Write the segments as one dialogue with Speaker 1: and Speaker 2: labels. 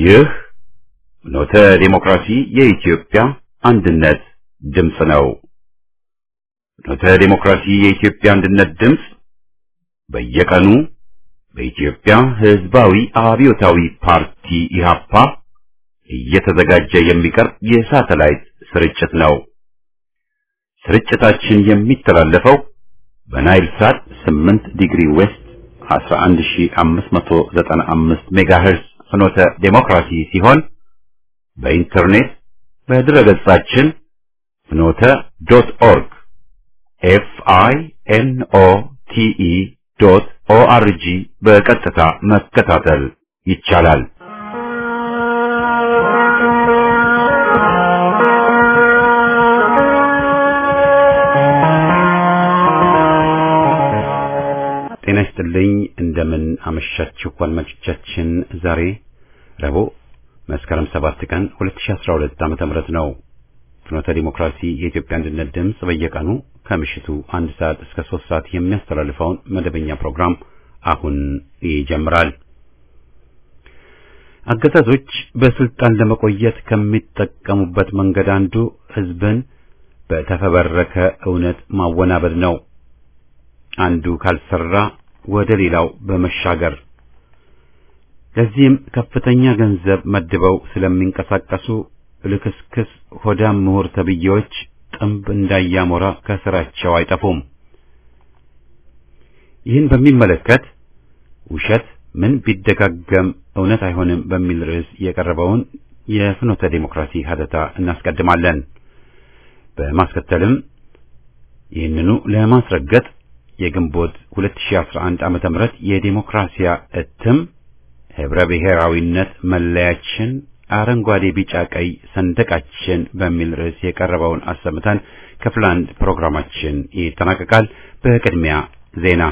Speaker 1: ይህ ኖተ ዴሞክራሲ የኢትዮጵያ አንድነት ድምፅ ነው። ኖተ ዴሞክራሲ የኢትዮጵያ አንድነት ድምፅ በየቀኑ በኢትዮጵያ ሕዝባዊ አብዮታዊ ፓርቲ ኢህአፓ እየተዘጋጀ የሚቀርብ የሳተላይት ስርጭት ነው። ስርጭታችን የሚተላለፈው በናይል ሳት 8 ዲግሪ ዌስት 11595 ሜጋሄርስ ፍኖተ ዴሞክራሲ ሲሆን በኢንተርኔት በድረገጻችን ፍኖተ ዶት ኦርግ ኤፍ አይ ኤን ኦ ቲ ኢ ዶት ኦ አር ጂ በቀጥታ መከታተል ይቻላል። ጤና ይስጥልኝ። እንደምን አመሻችሁ አድማጮቻችን። ዛሬ ረቡዕ መስከረም 7 ቀን 2012 ዓመተ ምህረት ነው። ፍኖተ ዲሞክራሲ የኢትዮጵያ አንድነት ድምፅ በየቀኑ ከምሽቱ አንድ ሰዓት እስከ ሶስት ሰዓት የሚያስተላልፈውን መደበኛ ፕሮግራም አሁን ይጀምራል። አገዛዞች በስልጣን ለመቆየት ከሚጠቀሙበት መንገድ አንዱ ሕዝብን በተፈበረከ እውነት ማወናበድ ነው። አንዱ ካልሰራ ወደ ሌላው በመሻገር ለዚህም ከፍተኛ ገንዘብ መድበው ስለሚንቀሳቀሱ ልክስክስ ሆዳም ምሁር ተብዬዎች ጥንብ እንዳያሞራ ከስራቸው አይጠፉም። ይህን በሚመለከት ውሸት ምን ቢደጋገም እውነት አይሆንም በሚል ርዕስ የቀረበውን የፍኖተ ዴሞክራሲ ሀተታ እናስቀድማለን። በማስከተልም ይህንኑ ለማስረገጥ የግንቦት 2011 ዓመተ ምህረት የዴሞክራሲያ እትም ህብረ ብሔራዊነት መለያችን አረንጓዴ፣ ቢጫ፣ ቀይ ሰንደቃችን በሚል ርዕስ የቀረበውን አሰምተን ክፍል አንድ ፕሮግራማችን ይጠናቀቃል። በቅድሚያ ዜና።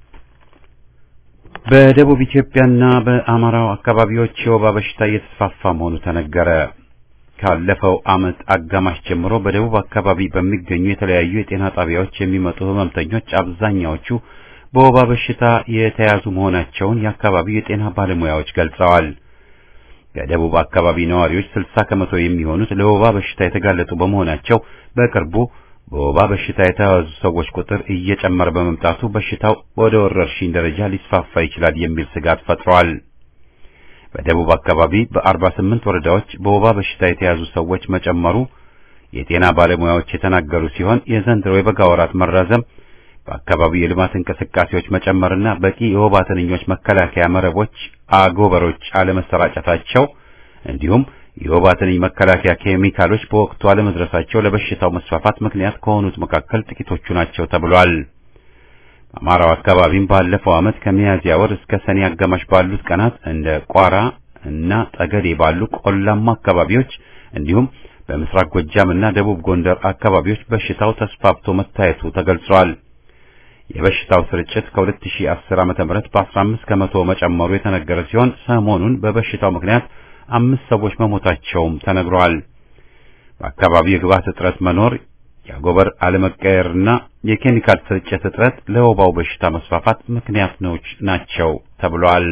Speaker 1: በደቡብ ኢትዮጵያና በአማራው አካባቢዎች የወባ በሽታ እየተስፋፋ መሆኑ ተነገረ። ካለፈው ዓመት አጋማሽ ጀምሮ በደቡብ አካባቢ በሚገኙ የተለያዩ የጤና ጣቢያዎች የሚመጡ ህመምተኞች አብዛኛዎቹ በወባ በሽታ የተያዙ መሆናቸውን የአካባቢው የጤና ባለሙያዎች ገልጸዋል። የደቡብ አካባቢ ነዋሪዎች 60 ከመቶ የሚሆኑት ለወባ በሽታ የተጋለጡ በመሆናቸው በቅርቡ በወባ በሽታ የተያዙ ሰዎች ቁጥር እየጨመረ በመምጣቱ በሽታው ወደ ወረርሽኝ ደረጃ ሊስፋፋ ይችላል የሚል ስጋት ፈጥሯል። በደቡብ አካባቢ በ48 ወረዳዎች በወባ በሽታ የተያዙ ሰዎች መጨመሩ የጤና ባለሙያዎች የተናገሩ ሲሆን የዘንድሮ የበጋ ወራት መራዘም በአካባቢው የልማት እንቅስቃሴዎች መጨመርና በቂ የወባ ትንኞች መከላከያ መረቦች፣ አጎበሮች አለመሰራጨታቸው እንዲሁም የወባ ትንኝ መከላከያ ኬሚካሎች በወቅቱ አለመድረሳቸው ለበሽታው መስፋፋት ምክንያት ከሆኑት መካከል ጥቂቶቹ ናቸው ተብሏል። በአማራው አካባቢም ባለፈው ዓመት ከሚያዝያ ወር እስከ ሰኔ አጋማሽ ባሉት ቀናት እንደ ቋራ እና ጠገዴ ባሉ ቆላማ አካባቢዎች እንዲሁም በምስራቅ ጎጃም እና ደቡብ ጎንደር አካባቢዎች በሽታው ተስፋፍቶ መታየቱ ተገልጿል። የበሽታው ስርጭት ከ2010 ዓ.ም በ15 ከመቶ መጨመሩ የተነገረ ሲሆን ሰሞኑን በበሽታው ምክንያት አምስት ሰዎች መሞታቸውም ተነግሯል። በአካባቢው የግብዓት እጥረት መኖር፣ የአጎበር አለመቀየርና የኬሚካል ስርጭት እጥረት ለወባው በሽታ መስፋፋት ምክንያቶች ናቸው ተብሏል።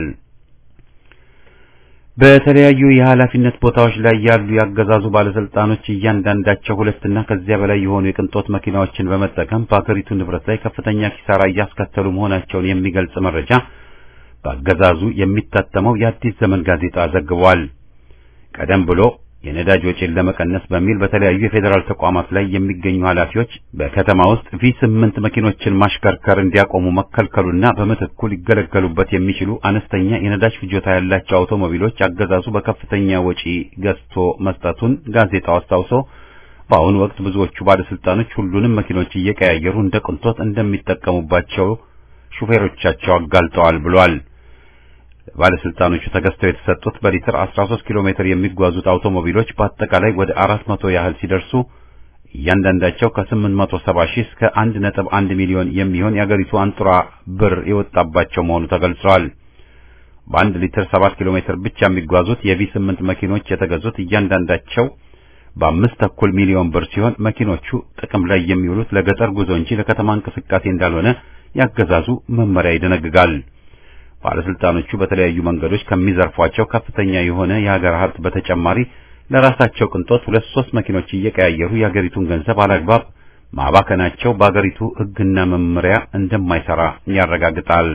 Speaker 1: በተለያዩ የኃላፊነት ቦታዎች ላይ ያሉ ያገዛዙ ባለስልጣኖች እያንዳንዳቸው ሁለትና ከዚያ በላይ የሆኑ የቅንጦት መኪናዎችን በመጠቀም በአገሪቱ ንብረት ላይ ከፍተኛ ኪሳራ እያስከተሉ መሆናቸውን የሚገልጽ መረጃ በአገዛዙ የሚታተመው የአዲስ ዘመን ጋዜጣ ዘግቧል። ቀደም ብሎ የነዳጅ ወጪን ለመቀነስ በሚል በተለያዩ የፌዴራል ተቋማት ላይ የሚገኙ ኃላፊዎች በከተማ ውስጥ ቪ8 መኪኖችን ማሽከርከር እንዲያቆሙ መከልከሉና በምትኩ ሊገለገሉበት የሚችሉ አነስተኛ የነዳጅ ፍጆታ ያላቸው አውቶሞቢሎች አገዛዙ በከፍተኛ ወጪ ገዝቶ መስጠቱን ጋዜጣው አስታውሶ በአሁኑ ወቅት ብዙዎቹ ባለስልጣኖች ሁሉንም መኪኖች እየቀያየሩ እንደ ቅንጦት እንደሚጠቀሙባቸው ሹፌሮቻቸው አጋልጠዋል ብሏል። ባለስልጣኖቹ ተገዝተው የተሰጡት በሊትር 13 ኪሎ ሜትር የሚጓዙት አውቶሞቢሎች በአጠቃላይ ወደ 400 ያህል ሲደርሱ እያንዳንዳቸው ከ870 ሺህ እስከ 1.1 ሚሊዮን የሚሆን የአገሪቱ አንጡራ ብር የወጣባቸው መሆኑ ተገልጿል። በአንድ ሊትር 7 ኪሎ ሜትር ብቻ የሚጓዙት የቪ8 መኪኖች የተገዙት እያንዳንዳቸው በአምስት ተኩል ሚሊዮን ብር ሲሆን መኪኖቹ ጥቅም ላይ የሚውሉት ለገጠር ጉዞ እንጂ ለከተማ እንቅስቃሴ እንዳልሆነ ያገዛዙ መመሪያ ይደነግጋል። ባለስልጣኖቹ በተለያዩ መንገዶች ከሚዘርፏቸው ከፍተኛ የሆነ የሀገር ሀብት በተጨማሪ ለራሳቸው ቅንጦት ሁለት ሶስት መኪኖች እየቀያየሩ የሀገሪቱን ገንዘብ አላግባብ ማባከናቸው በአገሪቱ ሕግና መመሪያ እንደማይሰራ ያረጋግጣል።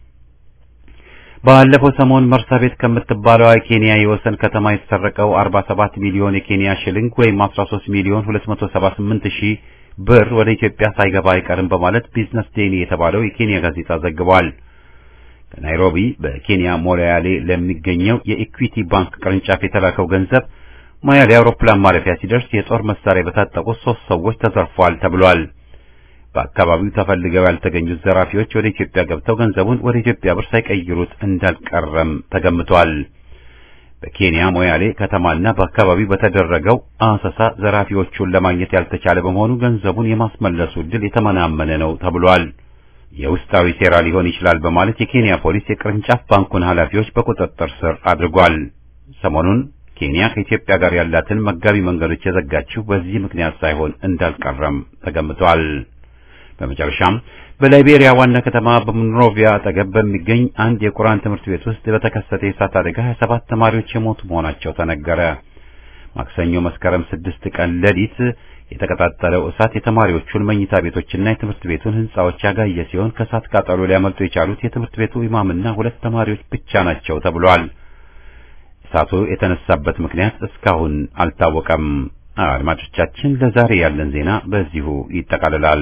Speaker 1: ባለፈው ሰሞን መርሳ ቤት ከምትባለው የኬንያ የወሰን ከተማ የተሰረቀው 47 ሚሊዮን የኬንያ ሽልንግ ወይም 13 ሚሊዮን 278 ሺህ ብር ወደ ኢትዮጵያ ሳይገባ አይቀርም በማለት ቢዝነስ ዴይሊ የተባለው የኬንያ ጋዜጣ ዘግቧል። ከናይሮቢ በኬንያ ሞያሌ ለሚገኘው የኢኩዊቲ ባንክ ቅርንጫፍ የተላከው ገንዘብ ሞያሌ አውሮፕላን ማረፊያ ሲደርስ የጦር መሳሪያ በታጠቁ ሶስት ሰዎች ተዘርፏል ተብሏል። በአካባቢው ተፈልገው ያልተገኙት ዘራፊዎች ወደ ኢትዮጵያ ገብተው ገንዘቡን ወደ ኢትዮጵያ ብር ሳይቀይሩት እንዳልቀረም ተገምቷል። በኬንያ ሞያሌ ከተማና በአካባቢው በተደረገው አሰሳ ዘራፊዎቹን ለማግኘት ያልተቻለ በመሆኑ ገንዘቡን የማስመለሱ ዕድል የተመናመነ ነው ተብሏል። የውስጣዊ ሴራ ሊሆን ይችላል በማለት የኬንያ ፖሊስ የቅርንጫፍ ባንኩን ኃላፊዎች በቁጥጥር ስር አድርጓል። ሰሞኑን ኬንያ ከኢትዮጵያ ጋር ያላትን መጋቢ መንገዶች የዘጋችው በዚህ ምክንያት ሳይሆን እንዳልቀረም ተገምቷል። በመጨረሻም በላይቤሪያ ዋና ከተማ በሞንሮቪያ አጠገብ በሚገኝ አንድ የቁርአን ትምህርት ቤት ውስጥ በተከሰተ የእሳት አደጋ 27 ተማሪዎች የሞቱ መሆናቸው ተነገረ። ማክሰኞ መስከረም ስድስት ቀን ሌሊት የተቀጣጠለው እሳት የተማሪዎቹን መኝታ ቤቶችና የትምህርት ቤቱን ሕንጻዎች ያጋየ ሲሆን ከእሳት ቃጠሎ ሊያመልጡ የቻሉት የትምህርት ቤቱ ኢማምና ሁለት ተማሪዎች ብቻ ናቸው ተብሏል። እሳቱ የተነሳበት ምክንያት እስካሁን አልታወቀም። አድማጮቻችን፣ ለዛሬ ያለን ዜና በዚሁ ይጠቃልላል።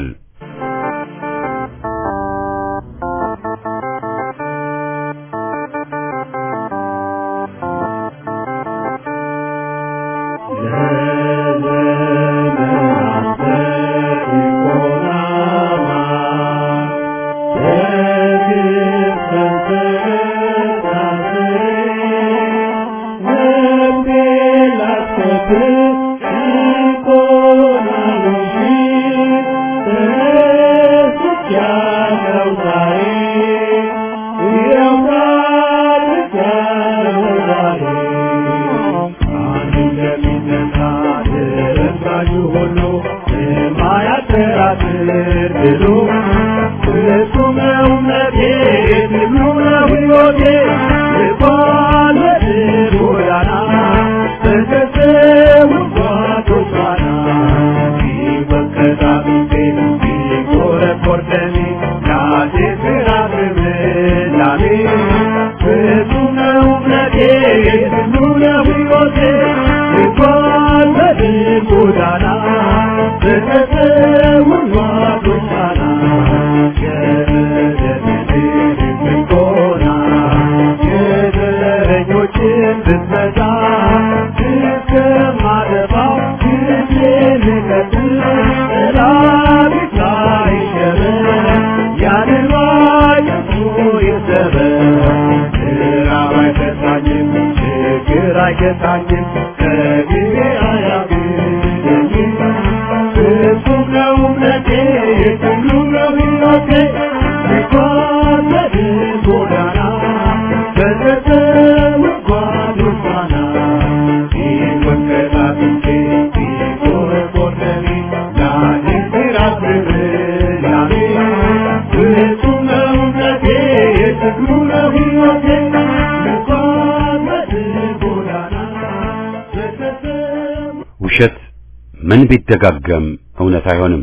Speaker 1: ውሸት ምን ቢደጋገም እውነት አይሆንም።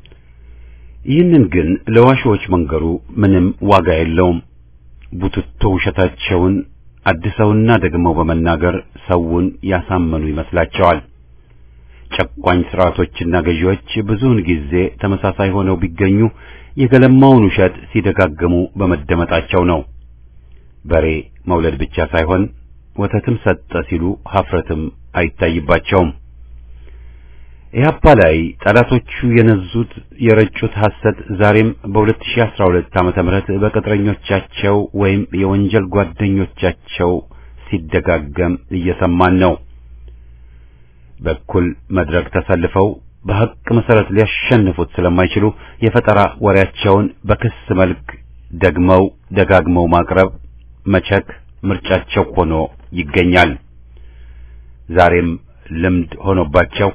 Speaker 1: ይህንን ግን ለዋሾች መንገሩ ምንም ዋጋ የለውም። ቡትቶ ውሸታቸውን አድሰውና ደግመው በመናገር ሰውን ያሳመኑ ይመስላቸዋል። ጨቋኝ ስርዓቶችና ገዢዎች ብዙውን ጊዜ ተመሳሳይ ሆነው ቢገኙ የገለማውን ውሸት ሲደጋግሙ በመደመጣቸው ነው። በሬ መውለድ ብቻ ሳይሆን ወተትም ሰጠ ሲሉ ሀፍረትም አይታይባቸውም። ኢህአፓ ላይ ጠላቶቹ የነዙት የረጩት ሐሰት ዛሬም በ2012 ዓመተ ምህረት በቅጥረኞቻቸው ወይም የወንጀል ጓደኞቻቸው ሲደጋገም እየሰማን ነው። በኩል መድረክ ተሰልፈው በሐቅ መሰረት ሊያሸንፉት ስለማይችሉ የፈጠራ ወሬያቸውን በክስ መልክ ደግመው ደጋግመው ማቅረብ መቸክ ምርጫቸው ሆኖ ይገኛል። ዛሬም ልምድ ሆኖባቸው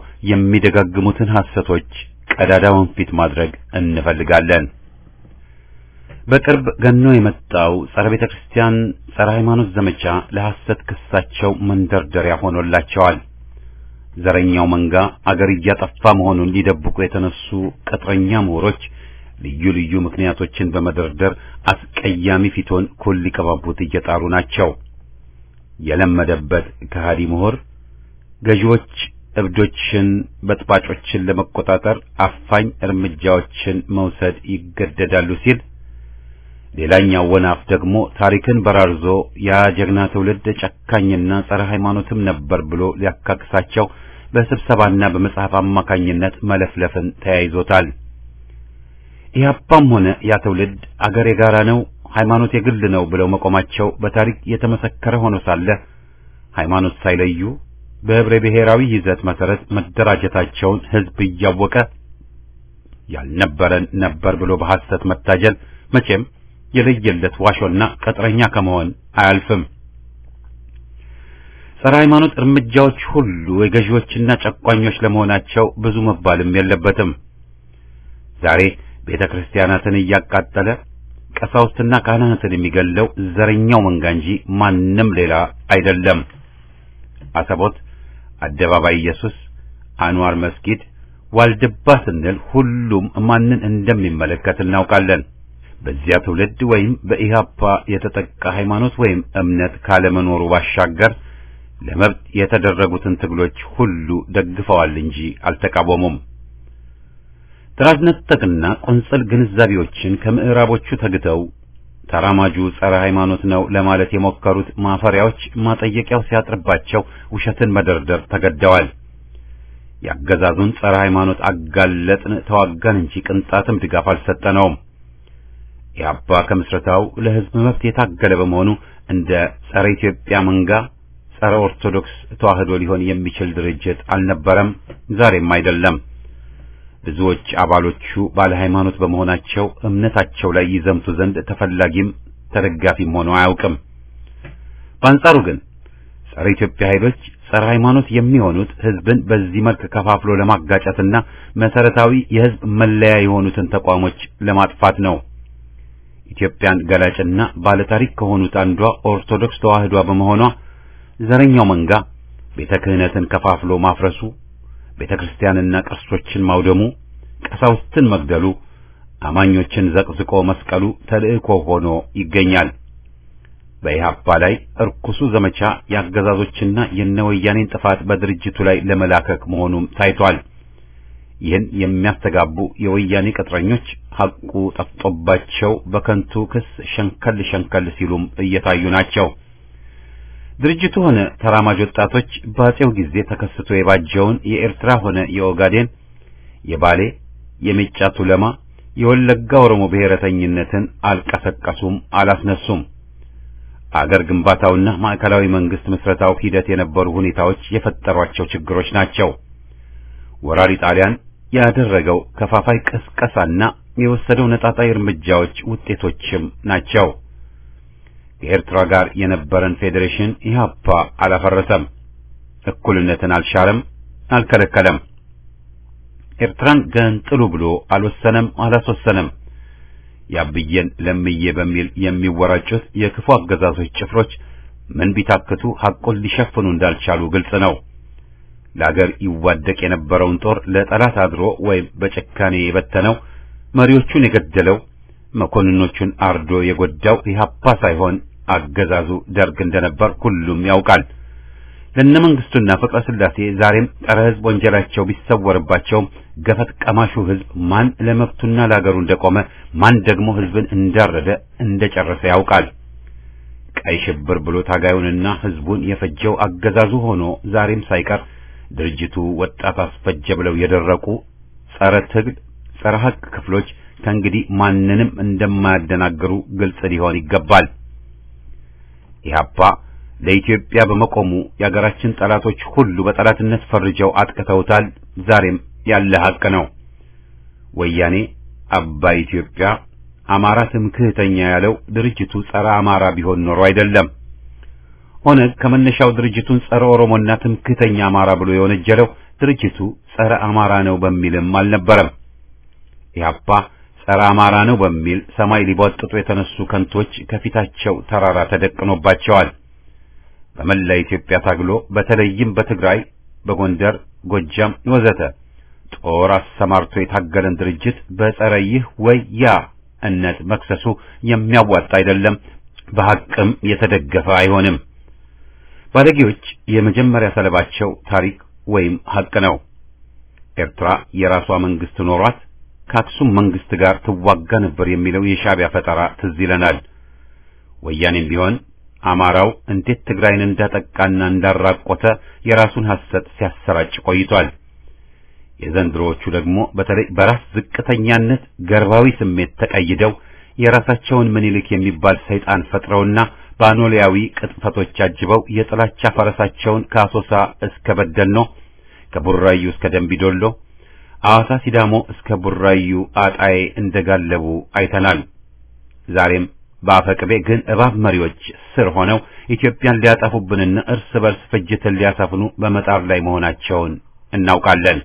Speaker 1: የሚደጋግሙትን ሐሰቶች ቀዳዳ ወንፊት ማድረግ እንፈልጋለን። በቅርብ ገኖ የመጣው ጸረ ቤተ ክርስቲያን፣ ጸረ ሃይማኖት ዘመቻ ለሐሰት ክሳቸው መንደርደሪያ ሆኖላቸዋል። ዘረኛው መንጋ አገር እያጠፋ መሆኑን ሊደብቁ የተነሱ ቅጥረኛ ምሁሮች ልዩ ልዩ ምክንያቶችን በመደርደር አስቀያሚ ፊቶን ኩል ሊቀባቡት እየጣሩ ናቸው። የለመደበት ከሃዲ ምሁር ገዢዎች እብዶችን፣ በጥባጮችን ለመቆጣጠር አፋኝ እርምጃዎችን መውሰድ ይገደዳሉ ሲል ሌላኛው ወናፍ ደግሞ ታሪክን በራርዞ ያ ጀግና ትውልድ ጨካኝና ጸረ ሃይማኖትም ነበር ብሎ ሊያካክሳቸው በስብሰባና በመጽሐፍ አማካኝነት መለፍለፍን ተያይዞታል። ኢህአፓም ሆነ ያ ትውልድ አገር የጋራ ነው፣ ሃይማኖት የግል ነው ብለው መቆማቸው በታሪክ የተመሰከረ ሆኖ ሳለ ሃይማኖት ሳይለዩ በህብረ ብሔራዊ ይዘት መሰረት መደራጀታቸውን ህዝብ እያወቀ ያልነበረን ነበር ብሎ በሐሰት መታጀል መቼም የለየለት ዋሾና ቅጥረኛ ከመሆን አያልፍም። ጸረ ሃይማኖት እርምጃዎች ሁሉ የገዢዎችና ጨቋኞች ለመሆናቸው ብዙ መባልም የለበትም። ዛሬ ቤተ ክርስቲያናትን እያቃጠለ ቀሳውስትና ካህናትን የሚገለው ዘረኛው መንጋ እንጂ ማንም ሌላ አይደለም። አሰቦት፣ አደባባይ ኢየሱስ፣ አንዋር መስጊድ፣ ዋልድባ ስንል ሁሉም ማንን እንደሚመለከት እናውቃለን። በዚያ ትውልድ ወይም በኢህአፓ የተጠቃ ሃይማኖት ወይም እምነት ካለመኖሩ ባሻገር ለመብት የተደረጉትን ትግሎች ሁሉ ደግፈዋል እንጂ አልተቃወሙም። ጥራዝ ነጠቅና ቆንጸል ግንዛቤዎችን ከምዕራቦቹ ተግተው ተራማጁ ጸረ ሃይማኖት ነው ለማለት የሞከሩት ማፈሪያዎች ማጠየቂያው ሲያጥርባቸው ውሸትን መደርደር ተገደዋል። ያገዛዙን ጸረ ሃይማኖት አጋለጥን ተዋጋን እንጂ ቅንጣትም ድጋፍ አልሰጠነውም። ኢህአፓ ከምስረታው ለህዝብ መብት የታገለ በመሆኑ እንደ ጸረ ኢትዮጵያ መንጋ ጸረ ኦርቶዶክስ ተዋህዶ ሊሆን የሚችል ድርጅት አልነበረም፣ ዛሬም አይደለም። ብዙዎች አባሎቹ ባለ ሃይማኖት በመሆናቸው እምነታቸው ላይ ይዘምቱ ዘንድ ተፈላጊም ተደጋፊም ሆኖ አያውቅም። በአንጻሩ ግን ጸረ ኢትዮጵያ ኃይሎች ጸረ ሃይማኖት የሚሆኑት ህዝብን በዚህ መልክ ከፋፍሎ ለማጋጨትና መሰረታዊ የህዝብ መለያ የሆኑትን ተቋሞች ለማጥፋት ነው። ኢትዮጵያን ገላጭና ባለታሪክ ከሆኑት አንዷ ኦርቶዶክስ ተዋህዷ በመሆኗ ዘረኛው መንጋ ቤተ ክህነትን ከፋፍሎ ማፍረሱ፣ ቤተ ክርስቲያንና ቅርሶችን ማውደሙ፣ ቀሳውስትን መግደሉ፣ አማኞችን ዘቅዝቆ መስቀሉ ተልእኮ ሆኖ ይገኛል። በኢህአፓ ላይ እርኩሱ ዘመቻ የአገዛዞችና የነወያኔን ጥፋት በድርጅቱ ላይ ለመላከክ መሆኑም ታይቷል። ይህን የሚያስተጋቡ የወያኔ ቅጥረኞች ሐቁ ጠፍጦባቸው በከንቱ ክስ ሸንከል ሸንከል ሲሉም እየታዩ ናቸው። ድርጅቱ ሆነ ተራማጅ ወጣቶች በአጼው ጊዜ ተከስቶ የባጀውን የኤርትራ ሆነ የኦጋዴን፣ የባሌ፣ የሜጫ ቱለማ፣ የወለጋ ኦሮሞ ብሔረተኝነትን አልቀሰቀሱም፣ አላስነሱም። አገር ግንባታውና ማዕከላዊ መንግስት ምስረታው ሂደት የነበሩ ሁኔታዎች የፈጠሯቸው ችግሮች ናቸው። ወራሪ ጣሊያን ያደረገው ከፋፋይ ቅስቀሳና የወሰደው ነጣጣይ እርምጃዎች ውጤቶችም ናቸው። ከኤርትራ ጋር የነበረን ፌዴሬሽን ኢህአፓ አላፈረሰም፣ እኩልነትን አልሻረም፣ አልከለከለም። ኤርትራን ገንጥሉ ብሎ አልወሰነም፣ አላስወሰነም። ያብዬን ለምዬ በሚል የሚወራጩት የክፉ አገዛዞች ጭፍሮች ምን ቢታክቱ ሐቁን ሊሸፍኑ እንዳልቻሉ ግልጽ ነው። ለአገር ይዋደቅ የነበረውን ጦር ለጠላት አድሮ ወይም በጭካኔ የበተነው መሪዎቹን የገደለው መኮንኖቹን አርዶ የጎዳው ኢህአፓ ሳይሆን አገዛዙ ደርግ እንደነበር ሁሉም ያውቃል። ለነ መንግስቱና ፍቅረ ስላሴ ዛሬም ጸረ ሕዝብ ወንጀላቸው ቢሰወርባቸውም ገፈት ቀማሹ ሕዝብ ማን ለመብቱና ለአገሩ እንደቆመ ማን ደግሞ ሕዝብን እንዳረደ እንደጨረሰ ያውቃል። ቀይ ሽብር ብሎ ታጋዩንና ሕዝቡን የፈጀው አገዛዙ ሆኖ ዛሬም ሳይቀር ድርጅቱ ወጣት አስፈጀ ብለው የደረቁ ጸረ ትግል ጸረ ሐቅ ክፍሎች ከእንግዲህ ማንንም እንደማያደናግሩ ግልጽ ሊሆን ይገባል። ኢህአፓ ለኢትዮጵያ በመቆሙ የአገራችን ጠላቶች ሁሉ በጠላትነት ፈርጀው አጥቅተውታል። ዛሬም ያለ ሐቅ ነው። ወያኔ አባይ ኢትዮጵያ አማራ ትምክህተኛ ያለው ድርጅቱ ጸረ አማራ ቢሆን ኖሮ አይደለም። ኦነግ ከመነሻው ድርጅቱን ጸረ ኦሮሞና ትምክህተኛ አማራ ብሎ የወነጀለው ድርጅቱ ጸረ አማራ ነው በሚልም አልነበረም። ኢህአፓ ጸረ አማራ ነው በሚል ሰማይ ሊቧጥጡ የተነሱ ከንቶች ከፊታቸው ተራራ ተደቅኖባቸዋል። በመላ ኢትዮጵያ ታግሎ በተለይም በትግራይ፣ በጎንደር፣ ጎጃም ወዘተ ጦር አሰማርቶ የታገለን ድርጅት በጸረ ይህ ወይ ያ እነት መክሰሱ የሚያዋጣ አይደለም፣ በሐቅም የተደገፈ አይሆንም። ባለጌዎች የመጀመሪያ ሰለባቸው ታሪክ ወይም ሐቅ ነው። ኤርትራ የራሷ መንግስት ኖሯት ከአክሱም መንግስት ጋር ትዋጋ ነበር የሚለው የሻዕቢያ ፈጠራ ትዝ ይለናል። ወያኔም ቢሆን አማራው እንዴት ትግራይን እንዳጠቃና እንዳራቆተ የራሱን ሐሰት ሲያሰራጭ ቆይቷል። የዘንድሮዎቹ ደግሞ በተለይ በራስ ዝቅተኛነት ገርባዊ ስሜት ተቀይደው የራሳቸውን ምኒልክ የሚባል ሰይጣን ፈጥረውና በአኖሊያዊ ቅጥፈቶች አጅበው የጥላቻ ፈረሳቸውን ከአሶሳ እስከ በደልኖ ከቡራዩ እስከ ደንቢዶሎ አዋሳ ሲዳሞ እስከ ቡራዩ አጣዬ እንደጋለቡ አይተናል። ዛሬም በአፈቅቤ ግን እባብ መሪዎች ስር ሆነው ኢትዮጵያን ሊያጠፉብንና እርስ በርስ ፍጅትን ሊያሰፍኑ በመጣር ላይ መሆናቸውን እናውቃለን።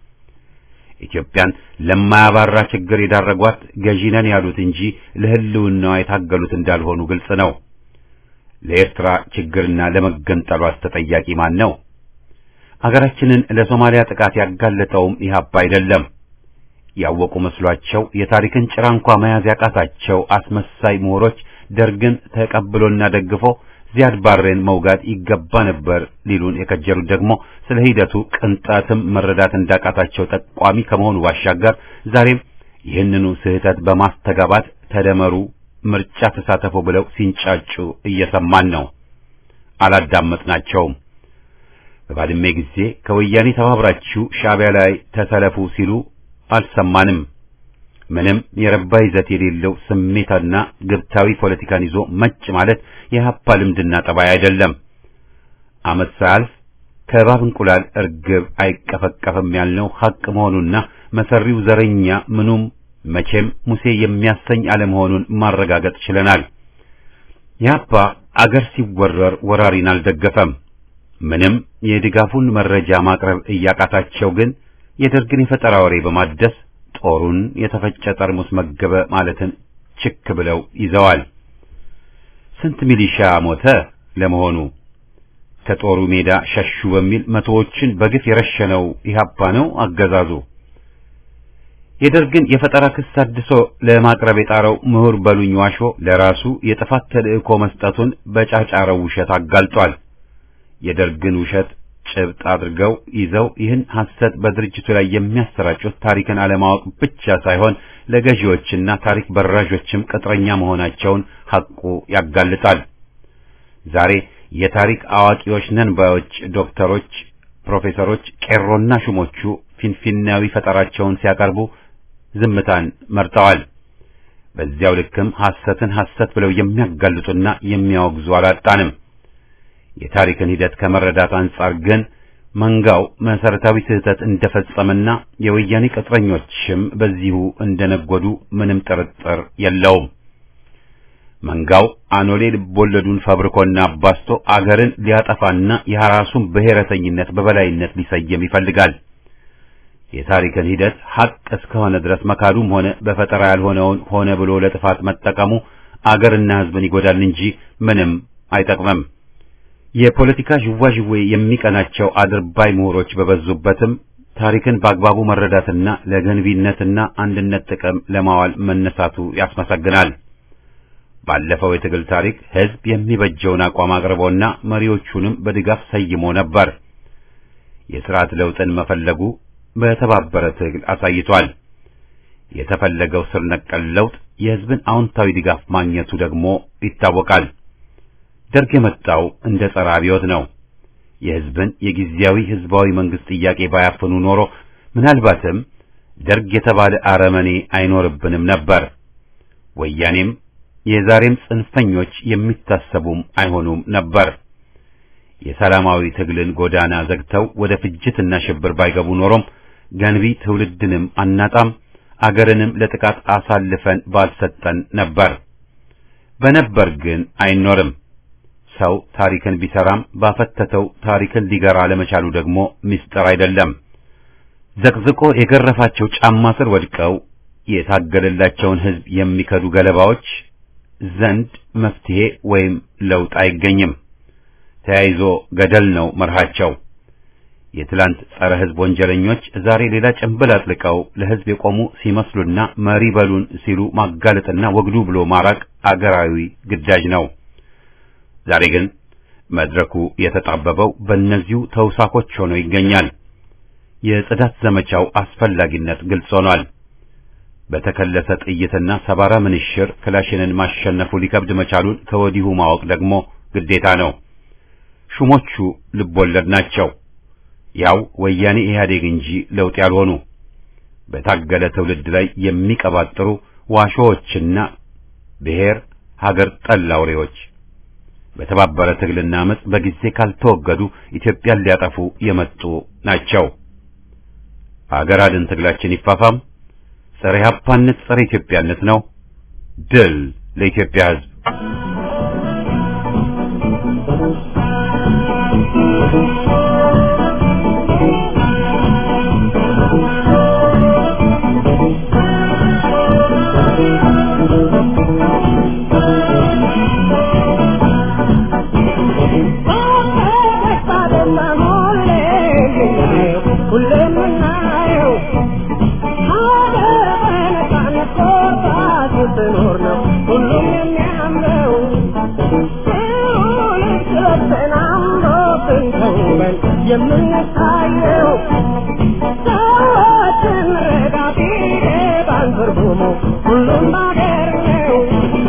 Speaker 1: ኢትዮጵያን ለማያባራ ችግር የዳረጓት ገዢ ነን ያሉት እንጂ ለሕልውናዋ የታገሉት እንዳልሆኑ ግልጽ ነው። ለኤርትራ ችግርና ለመገንጠሏስ ተጠያቂ ማን ነው? አገራችንን ለሶማሊያ ጥቃት ያጋለጠውም ኢህአፓ አይደለም። ያወቁ መስሏቸው የታሪክን ጭራ እንኳ መያዝ ያቃታቸው አስመሳይ ምሁሮች ደርግን ተቀብሎና ደግፎ ዚያድ ባሬን መውጋት ይገባ ነበር ሊሉን የከጀሉት ደግሞ ስለ ሂደቱ ቅንጣትም መረዳት እንዳቃታቸው ጠቋሚ ከመሆኑ ባሻገር ዛሬም ይህንኑ ስህተት በማስተጋባት ተደመሩ፣ ምርጫ ተሳተፉ ብለው ሲንጫጩ እየሰማን ነው። አላዳመጥናቸውም። በባድሜ ጊዜ ከወያኔ ተባብራችሁ ሻዕቢያ ላይ ተሰለፉ ሲሉ አልሰማንም። ምንም የረባ ይዘት የሌለው ስሜታና ግብታዊ ፖለቲካን ይዞ መጭ ማለት የሀፓ ልምድና ጠባይ አይደለም። ዓመት ሳያልፍ ከእባብ እንቁላል እርግብ አይቀፈቀፍም ያልነው ሐቅ መሆኑና መሰሪው ዘረኛ ምኑም መቼም ሙሴ የሚያሰኝ አለመሆኑን ማረጋገጥ ችለናል። የሀፓ አገር ሲወረር ወራሪን አልደገፈም። ምንም የድጋፉን መረጃ ማቅረብ እያቃታቸው ግን የደርግን የፈጠራ ወሬ በማደስ ጦሩን የተፈጨ ጠርሙስ መገበ ማለትን ችክ ብለው ይዘዋል። ስንት ሚሊሻ ሞተ ለመሆኑ? ከጦሩ ሜዳ ሸሹ በሚል መቶዎችን በግፍ የረሸነው ኢህአፓ ነው አገዛዙ? የደርግን የፈጠራ ክስ አድሶ ለማቅረብ የጣረው ምሁር በሉኝ ዋሾ ለራሱ የጥፋት ተልእኮ መስጠቱን በጫጫረው ውሸት አጋልጧል። የደርግን ውሸት ጭብጥ አድርገው ይዘው ይህን ሐሰት በድርጅቱ ላይ የሚያሰራጩት ታሪክን አለማወቅ ብቻ ሳይሆን ለገዢዎችና ታሪክ በራዦችም ቅጥረኛ መሆናቸውን ሐቁ ያጋልጣል። ዛሬ የታሪክ አዋቂዎች ነን ባዮች ዶክተሮች፣ ፕሮፌሰሮች፣ ቄሮና ሹሞቹ ፊንፊናዊ ፈጠራቸውን ሲያቀርቡ ዝምታን መርጠዋል። በዚያው ልክም ሐሰትን ሐሰት ብለው የሚያጋልጡና የሚያወግዙ አላጣንም። የታሪክን ሂደት ከመረዳት አንጻር ግን መንጋው መሰረታዊ ስህተት እንደፈጸመና የወያኔ ቅጥረኞችም በዚሁ እንደነጎዱ ምንም ጥርጥር የለውም። መንጋው አኖሌ ልቦለዱን ፈብርኮና አባስቶ አገርን ሊያጠፋና የራሱን ብሔረተኝነት በበላይነት ሊሰየም ይፈልጋል። የታሪክን ሂደት ሐቅ እስከሆነ ድረስ መካዱም ሆነ በፈጠራ ያልሆነውን ሆነ ብሎ ለጥፋት መጠቀሙ አገርና ሕዝብን ይጎዳል እንጂ ምንም አይጠቅምም። የፖለቲካ ዥዋዥዌ የሚቀናቸው አድርባይ ምሁሮች በበዙበትም ታሪክን በአግባቡ መረዳትና ለገንቢነትና አንድነት ጥቅም ለማዋል መነሳቱ ያስመሰግናል። ባለፈው የትግል ታሪክ ሕዝብ የሚበጀውን አቋም አቅርቦና መሪዎቹንም በድጋፍ ሰይሞ ነበር። የሥርዓት ለውጥን መፈለጉ በተባበረ ትግል አሳይቷል። የተፈለገው ስር ነቀል ለውጥ የሕዝብን አዎንታዊ ድጋፍ ማግኘቱ ደግሞ ይታወቃል። ደርግ የመጣው እንደ ጸረ አብዮት ነው። የሕዝብን የጊዜያዊ ሕዝባዊ መንግስት ጥያቄ ባያፍኑ ኖሮ ምናልባትም ደርግ የተባለ አረመኔ አይኖርብንም ነበር። ወያኔም የዛሬም ጽንፈኞች የሚታሰቡም አይሆኑም ነበር። የሰላማዊ ትግልን ጎዳና ዘግተው ወደ ፍጅትና ሽብር ባይገቡ ኖሮም ገንቢ ትውልድንም አናጣም፣ አገርንም ለጥቃት አሳልፈን ባልሰጠን ነበር። በነበር ግን አይኖርም። ሰው ታሪክን ቢሰራም ባፈተተው ታሪክን ሊገራ ለመቻሉ ደግሞ ምስጢር አይደለም። ዘቅዝቆ የገረፋቸው ጫማ ስር ወድቀው የታገለላቸውን ሕዝብ የሚከዱ ገለባዎች ዘንድ መፍትሄ ወይም ለውጥ አይገኝም። ተያይዞ ገደል ነው መርሃቸው። የትላንት ጸረ ሕዝብ ወንጀለኞች ዛሬ ሌላ ጭንብል አጥልቀው ለሕዝብ የቆሙ ሲመስሉና መሪ በሉን ሲሉ ማጋለጥና ወግዱ ብሎ ማራቅ አገራዊ ግዳጅ ነው። ዛሬ ግን መድረኩ የተጣበበው በእነዚሁ ተውሳኮች ሆኖ ይገኛል። የጽዳት ዘመቻው አስፈላጊነት ግልጽ ሆኗል። በተከለሰ ጥይትና ሰባራ ምንሽር ክላሽንን ማሸነፉ ሊከብድ መቻሉን ከወዲሁ ማወቅ ደግሞ ግዴታ ነው። ሹሞቹ ልቦለድ ናቸው። ያው ወያኔ ኢህአዴግ እንጂ ለውጥ ያልሆኑ በታገለ ትውልድ ላይ የሚቀባጥሩ ዋሾዎችና ብሔር ሀገር ጠል አውሬዎች በተባበረ ትግልና አመጽ በጊዜ ካልተወገዱ ኢትዮጵያን ሊያጠፉ የመጡ ናቸው። ሀገር አድን ትግላችን ይፋፋም። ጸረ ኢህአፓነት ጸረ ኢትዮጵያነት ነው። ድል ለኢትዮጵያ ሕዝብ።
Speaker 2: የምንታየው ሰዎችን ረዳቴ ባንትርጉሙ ሁሉም ባገር ነው።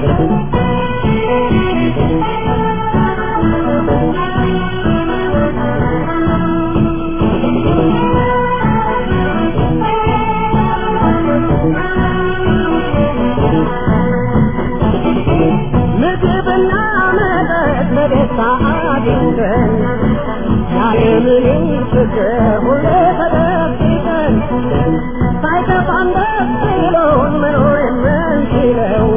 Speaker 2: ምግብና መጠጥ በደስታ አግኝተን ያለምንም ችግር ሁሌ ተደብቀን ሳይከፋን ደስ ብሎን መኖር የምንችለው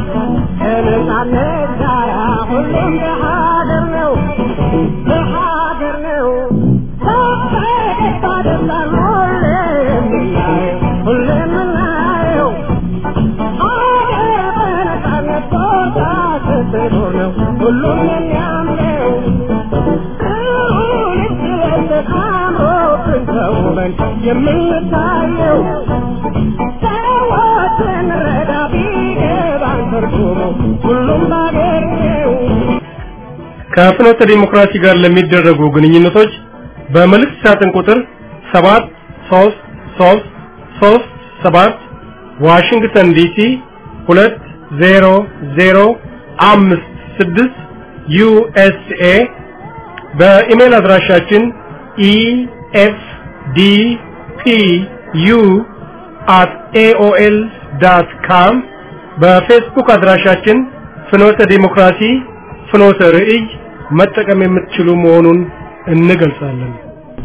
Speaker 2: ከነጻነት ጋራ ሁሉም በሀገር ነው በሀገር ነው በፈገግታ ደስታን ሁሌ የምናየው ሁሌ የምናየው ሀገር በነጻነት ቦታ ስትኖር ነው ሁሉም የሚያምረው የምንታየው ሰዎችን ረዳ ቢገባን ትርጉሙ ሁሉም ባገር ነው።
Speaker 3: ከፍኖተ ዲሞክራሲ ጋር ለሚደረጉ ግንኙነቶች በመልእክት ሳጥን ቁጥር 7 3 3 3 7 ዋሽንግተን ዲሲ 20056 ዩኤስኤ በኢሜል አድራሻችን ኢኤፍዲፒዩ አት ኤኦኤል ዳት ካም በፌስቡክ አድራሻችን ፍኖተ ዲሞክራሲ ፍኖተ ርዕይ መጠቀም የምትችሉ መሆኑን እንገልጻለን።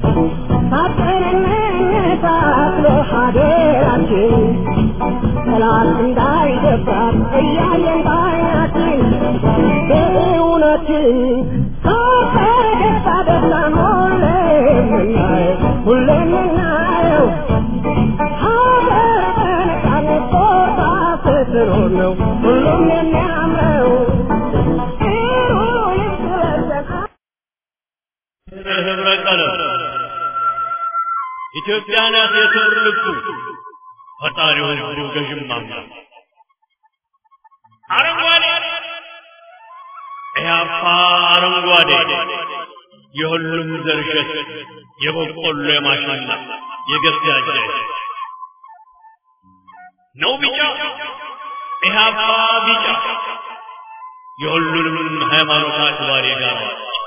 Speaker 2: ሳጥንነታትሎ ሀገራችን ጠላት እንዳይደፍራት እያየን ባይናችን በእውነትን ሳፈገግታ ደስታን ሁሌ የምናየው ሁሌ የምናየው ሀገር በነጻነት ቦታ ስትኖር ነው ሁሉም የሚያምረው ጥሩ ልብስ ለብሰን
Speaker 4: ህብረ ቀለም ኢትዮጵያ ናት የክብር ልብሱ ፈጣሪው ህዝቡ ገዥም አምላክ አረንጓዴ ኢህአፓ አረንጓዴ የሁሉም ዘርሸት የበቆሎ የማሽላ የገብስ ነው ቢጫ ኢህአፓ ቢጫ የሁሉንም ሃይማኖት አክባሪ ጋር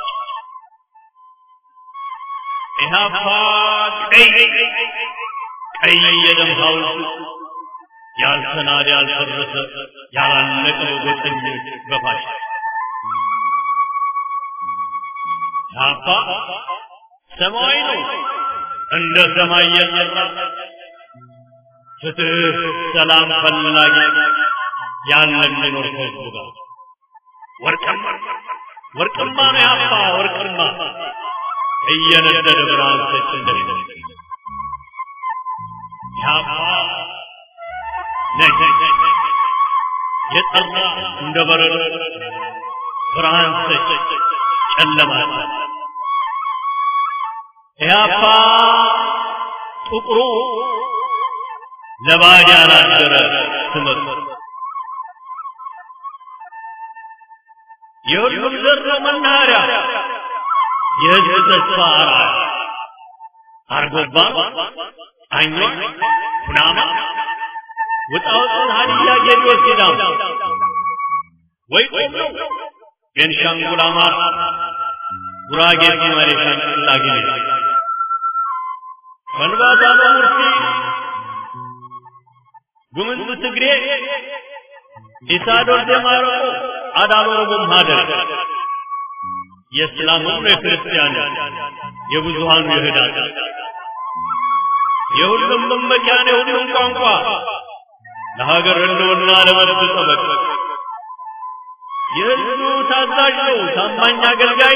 Speaker 4: ኢህአፓ ቀይ ቀይ የደም ሐውልት ያልተናደ ያልፈረሰ ያላለቀ ጎጠኞች በፋሽ ኢህአፓ ሰማያዊ ነው እንደ ሰማይ የጠራ ፍትህ፣ ሰላም ፈላጊ ያለ የሚኖር ከህዝቡ ጋር ወርቅማ ወርቅማ ነው ኢህአፓ ወርቅማ እየነደደ ብርሃን ሰጭ እንደሚደርስ ኢህአፓ ነጭ የጠራ እንደ በረዶ ብርሃን ሰጭ ጨለማ ኢህአፓ ጥቁሩ ለባዕድ ያላደረ ስመት የሁሉም ዘር መናኸሪያ የህዝብ ተስፋ አርአያ አርጎባ አኛ ኩናማ ውጣውጥን ሀዲያ ጌዲዮ ሲዳም ወይ ቆም ነው ቤንሻንጉል አማራ ጉራጌ ሶማሌ ሻንቅላ ጊዜ ከንባታ በሙርሲ ጉምዝ ትግሬ ኢሳዶር ደማረቆ አዳሎረጎም ሀደር የእስላምም የክርስቲያን የብዙሃኑ የህዳት የሁሉም መመኪያ ነው የሁሉም ቋንቋ ለሀገር ህልውና ለመብት ጠበቅ የህዝቡ ታዛዥ ነው ታማኝ አገልጋይ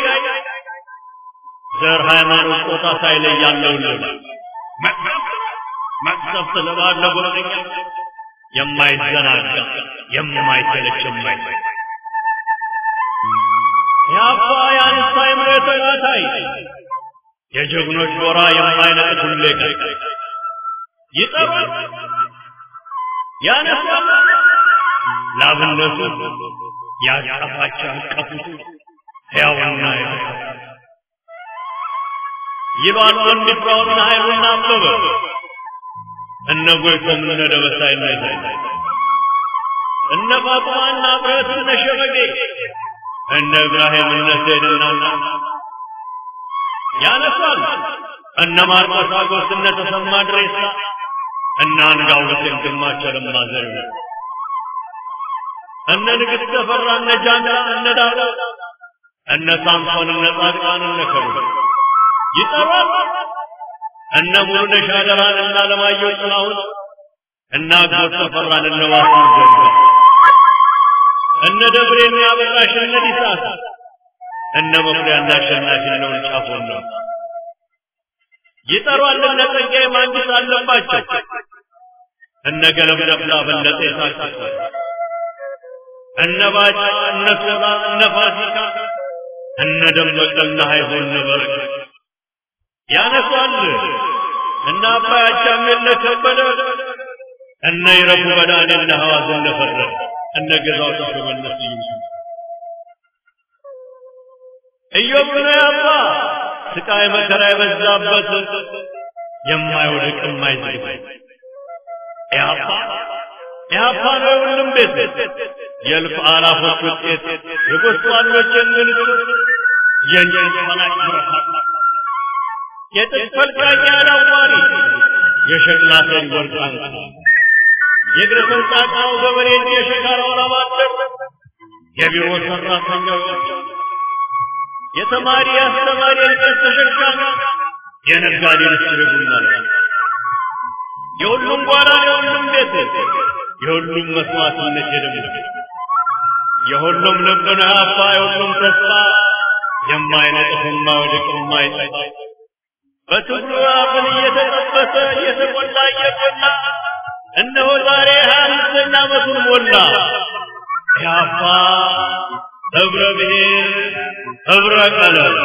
Speaker 4: ዘር ሃይማኖት ጾታ ሳይለይ ያለውን መቅሰፍት ለባለ ጎረኛ የማይዘናጋ የማይሰለች የማይሰለች የአባ የአንስታ የምሬቶ ናታይ የጀግኖች ጎራ የማይነጥ ሁሌ ቀይ ይጠራል ያነሳል ላብነቱ ያቀፋቸው ያቀፉት ሕያውና ይሏል ወንድ ፍራውና ኃይሉና አበበ እነ ጎይቶም እነ ደበሳይ እነ ይታይ እነ ፋጡማና ብረት እነ ሸበጌ እነ እብራሂም እነ ሰይድና ያነሳል እነ ማርቆስ አጎስ እነ ተሰማ ድሬሳ እነ አንጋው ሁሴን ግርማቸው ለማ ዘሪሁን እነ ንግሥት ተፈራ እነ ጃንላ እነ ዳዳ እነ ሳምሶን እነ ጻድቃን እነ ከሩ ይጠራል እነ ሙሉነሽ አደራን እነ አለማየሁ ጥላሁን እነ አጎት ተፈራን እነ ዋሱ ዘሪሁን እነ ደብሬና አበራሽ እነ ዲሳት እነ መኩሪያና አሸናፊ እነ ውልጫፎን ነው ይጠሯል እነ ጸጋዬ ማንግስት አለባቸው እነ ገለም ደብላ በለጠ የሳቅስ እነ ባጫ እነ ሶላ እነ ፋሲካ እነ ደመቀና ሀይሆ እነ በረከት ያነሷል እነ አባይ አቻሜለ ከበደ እነ ይረፉ በዳኔ እነ ሐዋዝ እነ ፈረደ እነ ገዛው ተሸመለስ ይምሱ ኢዮብ ነው ያባ ስቃይ መከራ የበዛበት የማይወድቅ የማይዝግ ያባ ያባ ነው የሁሉም ቤት የእልፍ አላፎች ውጤት የጎስቋሎች እንግልት የእንጨት ፈላጭ ብረታ የጥጥ ፈልቃቂ አላዋሪ የሸክላ ሰሪ ወርቃን የእግረ ሰንጣቃው ገበሬ የሸካራው ላባደር የቢሮ ሰራተኛዎች የተማሪ አስተማሪ የእንጨት ተሸካሚ የነጋዴ ልስር ቡና የሁሉም ጓዳ የሁሉም ቤት የሁሉም መስዋዕትነት የደም የሁሉም ልብ ነው አባ የሁሉም ተስፋ የማይነጥፍ የማይወድቅ የማይጠፋ በትግሉ አፍን እየተጠበሰ እየተቆላ እየቆላ እነሆ ዛሬ ሀያ አምስተኛ ዓመቱን ሞላ ያባ ህብረ ብሔር ህብረ ቀለም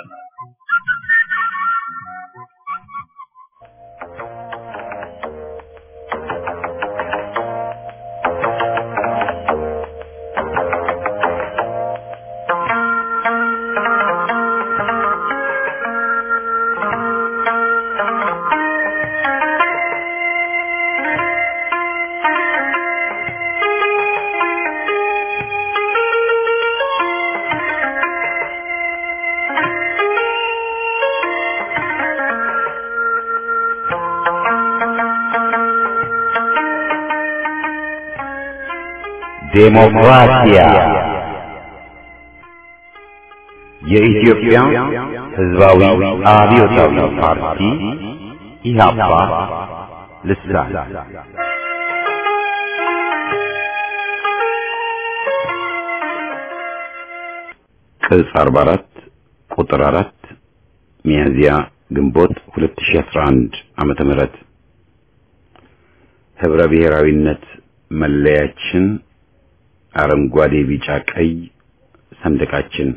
Speaker 1: ዴሞክራሲያ የኢትዮጵያ ሕዝባዊ አብዮታዊ ፓርቲ ኢህአፓ ልሳን ቅጽ 44 ቁጥር 4 ሚያዝያ ግንቦት 2011 ዓመተ ምህረት ህብረ ብሔራዊነት መለያችን፣ አረንጓዴ፣ ቢጫ፣ ቀይ ሰንደቃችን።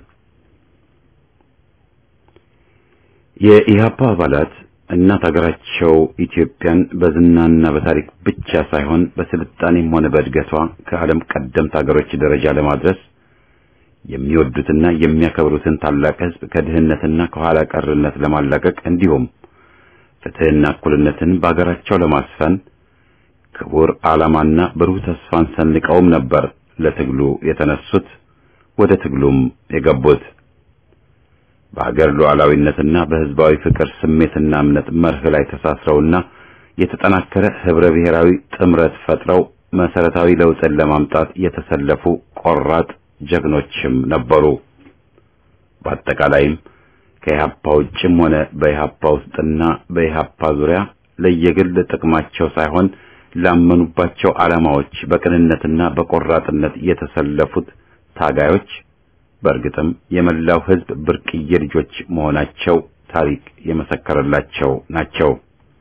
Speaker 1: የኢህአፓ አባላት እናት ሀገራቸው ኢትዮጵያን በዝናና በታሪክ ብቻ ሳይሆን በስልጣኔም ሆነ በእድገቷ ከዓለም ቀደምት ሀገሮች ደረጃ ለማድረስ የሚወዱትና የሚያከብሩትን ታላቅ ህዝብ ከድህነትና ከኋላ ቀርነት ለማላቀቅ እንዲሁም ፍትህና እኩልነትን በአገራቸው ለማስፈን ክቡር ዓላማና ብሩህ ተስፋን ሰንቀውም ነበር ለትግሉ የተነሱት ወደ ትግሉም የገቡት። በሀገር ሉዓላዊነትና በህዝባዊ ፍቅር ስሜትና እምነት መርህ ላይ ተሳስረውና የተጠናከረ ህብረ ብሔራዊ ጥምረት ፈጥረው መሰረታዊ ለውጥን ለማምጣት የተሰለፉ ቆራጥ ጀግኖችም ነበሩ። በአጠቃላይም ከኢህአፓ ውጭም ሆነ በኢህአፓ ውስጥና በኢህአፓ ዙሪያ ለየግል ጥቅማቸው ሳይሆን ላመኑባቸው ዓላማዎች በቅንነትና በቆራጥነት የተሰለፉት ታጋዮች በእርግጥም የመላው ህዝብ ብርቅዬ ልጆች መሆናቸው ታሪክ የመሰከረላቸው ናቸው።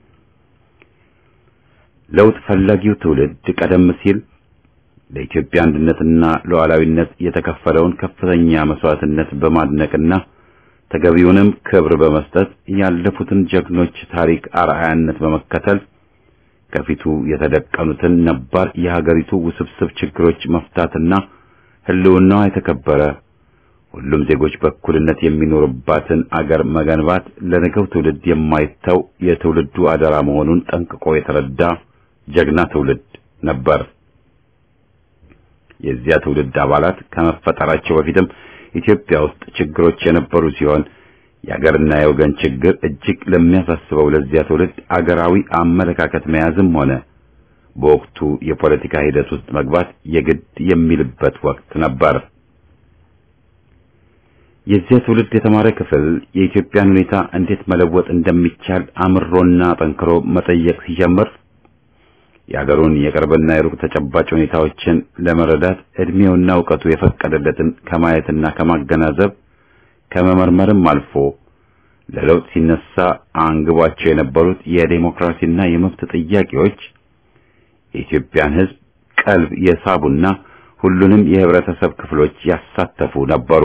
Speaker 1: ለውጥ ፈላጊው ትውልድ ቀደም ሲል ለኢትዮጵያ አንድነትና ሉዓላዊነት የተከፈለውን ከፍተኛ መስዋዕትነት በማድነቅና ተገቢውንም ክብር በመስጠት ያለፉትን ጀግኖች ታሪክ አርአያነት በመከተል ከፊቱ የተደቀኑትን ነባር የሀገሪቱ ውስብስብ ችግሮች መፍታትና ህልውናዋ የተከበረ ሁሉም ዜጎች በእኩልነት የሚኖሩባትን አገር መገንባት ለነገው ትውልድ የማይተው የትውልዱ አደራ መሆኑን ጠንቅቆ የተረዳ ጀግና ትውልድ ነበር። የዚያ ትውልድ አባላት ከመፈጠራቸው በፊትም ኢትዮጵያ ውስጥ ችግሮች የነበሩ ሲሆን የአገርና የወገን ችግር እጅግ ለሚያሳስበው ለዚያ ትውልድ አገራዊ አመለካከት መያዝም ሆነ በወቅቱ የፖለቲካ ሂደት ውስጥ መግባት የግድ የሚልበት ወቅት ነበር። የዚያ ትውልድ የተማረ ክፍል የኢትዮጵያን ሁኔታ እንዴት መለወጥ እንደሚቻል አምሮና ጠንክሮ መጠየቅ ሲጀምር የአገሩን የቅርብና የሩቅ ተጨባጭ ሁኔታዎችን ለመረዳት እድሜውና እውቀቱ የፈቀደለትን ከማየትና ከማገናዘብ ከመመርመርም አልፎ ለለውጥ ሲነሳ አንግቧቸው የነበሩት የዴሞክራሲና የመብት ጥያቄዎች የኢትዮጵያን ሕዝብ ቀልብ የሳቡና ሁሉንም የህብረተሰብ ክፍሎች ያሳተፉ ነበሩ።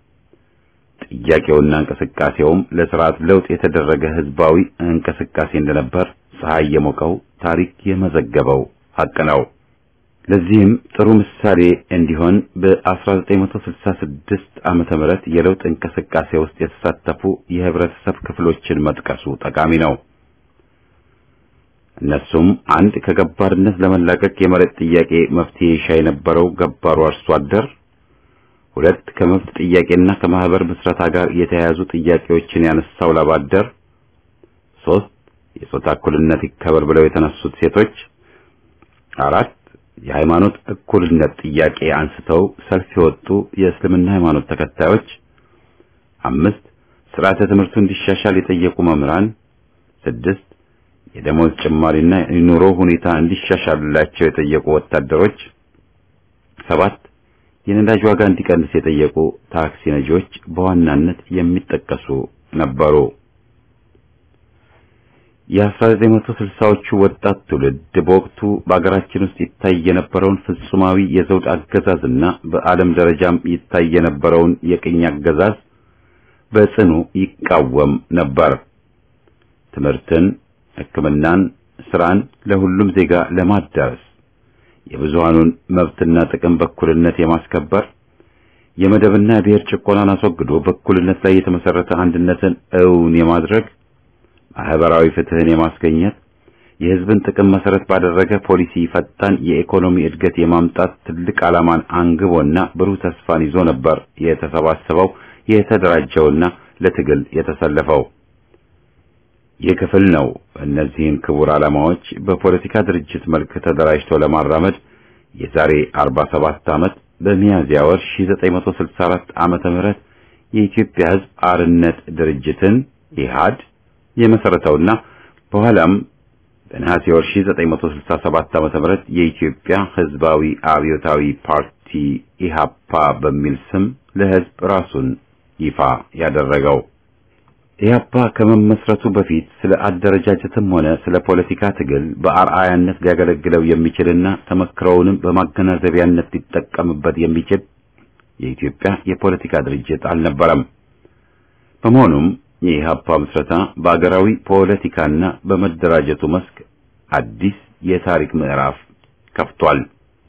Speaker 1: ጥያቄውና እንቅስቃሴውም ለስርዓት ለውጥ የተደረገ ህዝባዊ እንቅስቃሴ እንደነበር ፀሐይ የሞቀው ታሪክ የመዘገበው ሀቅ ነው። ለዚህም ጥሩ ምሳሌ እንዲሆን በ1966 ዓመተ ምህረት የለውጥ እንቅስቃሴ ውስጥ የተሳተፉ የህብረተሰብ ክፍሎችን መጥቀሱ ጠቃሚ ነው። እነሱም አንድ ከገባርነት ለመላቀቅ የመሬት ጥያቄ መፍትሄ ይሻ የነበረው ገባሩ አርሶ አደር፣ ሁለት ከመብት ጥያቄና ከማህበር ምስረታ ጋር የተያያዙ ጥያቄዎችን ያነሳው ላብ አደር፣ ሶስት የጾታ እኩልነት ይከበር ብለው የተነሱት ሴቶች፣ አራት የሃይማኖት እኩልነት ጥያቄ አንስተው ሰልፍ የወጡ የእስልምና ሃይማኖት ተከታዮች፣ አምስት ስርዓተ ትምህርቱ እንዲሻሻል የጠየቁ መምህራን፣ ስድስት የደሞዝ ጭማሪና የኑሮ ሁኔታ እንዲሻሻልላቸው የጠየቁ ወታደሮች፣ ሰባት የነዳጅ ዋጋ እንዲቀንስ የጠየቁ ታክሲ ነጂዎች በዋናነት የሚጠቀሱ ነበሩ። የ1960ዎቹ ወጣት ትውልድ በወቅቱ በአገራችን ውስጥ ይታይ የነበረውን ፍጹማዊ የዘውድ አገዛዝና በዓለም ደረጃም ይታይ የነበረውን የቅኝ አገዛዝ በጽኑ ይቃወም ነበር። ትምህርትን፣ ሕክምናን፣ ስራን ለሁሉም ዜጋ ለማዳረስ የብዙሃኑን መብትና ጥቅም በእኩልነት የማስከበር የመደብና የብሔር ጭቆናን አስወግዶ በእኩልነት ላይ የተመሰረተ አንድነትን እውን የማድረግ ማህበራዊ ፍትህን የማስገኘት የህዝብን ጥቅም መሰረት ባደረገ ፖሊሲ ፈጣን የኢኮኖሚ እድገት የማምጣት ትልቅ ዓላማን አንግቦና ብሩህ ተስፋን ይዞ ነበር የተሰባሰበው የተደራጀውና ለትግል የተሰለፈው። ይህ ክፍል ነው እነዚህን ክቡር ዓላማዎች በፖለቲካ ድርጅት መልክ ተደራጅቶ ለማራመድ የዛሬ 47 ዓመት በሚያዝያ ወር 1964 ዓመተ ምህረት የኢትዮጵያ ህዝብ አርነት ድርጅትን ኢህአድ የመሰረተውና በኋላም በነሐሴ ወር 1967 ዓመተ ምህረት የኢትዮጵያ ህዝባዊ አብዮታዊ ፓርቲ ኢሃፓ በሚል ስም ለህዝብ ራሱን ይፋ ያደረገው ኢህአፓ ከመመስረቱ በፊት ስለ አደረጃጀትም ሆነ ስለ ፖለቲካ ትግል በአርአያነት ሊያገለግለው የሚችልና ተመክረውንም በማገናዘቢያነት ሊጠቀምበት የሚችል የኢትዮጵያ የፖለቲካ ድርጅት አልነበረም። በመሆኑም የኢህአፓ ምስረታ በአገራዊ ፖለቲካና በመደራጀቱ መስክ አዲስ የታሪክ ምዕራፍ ከፍቷል።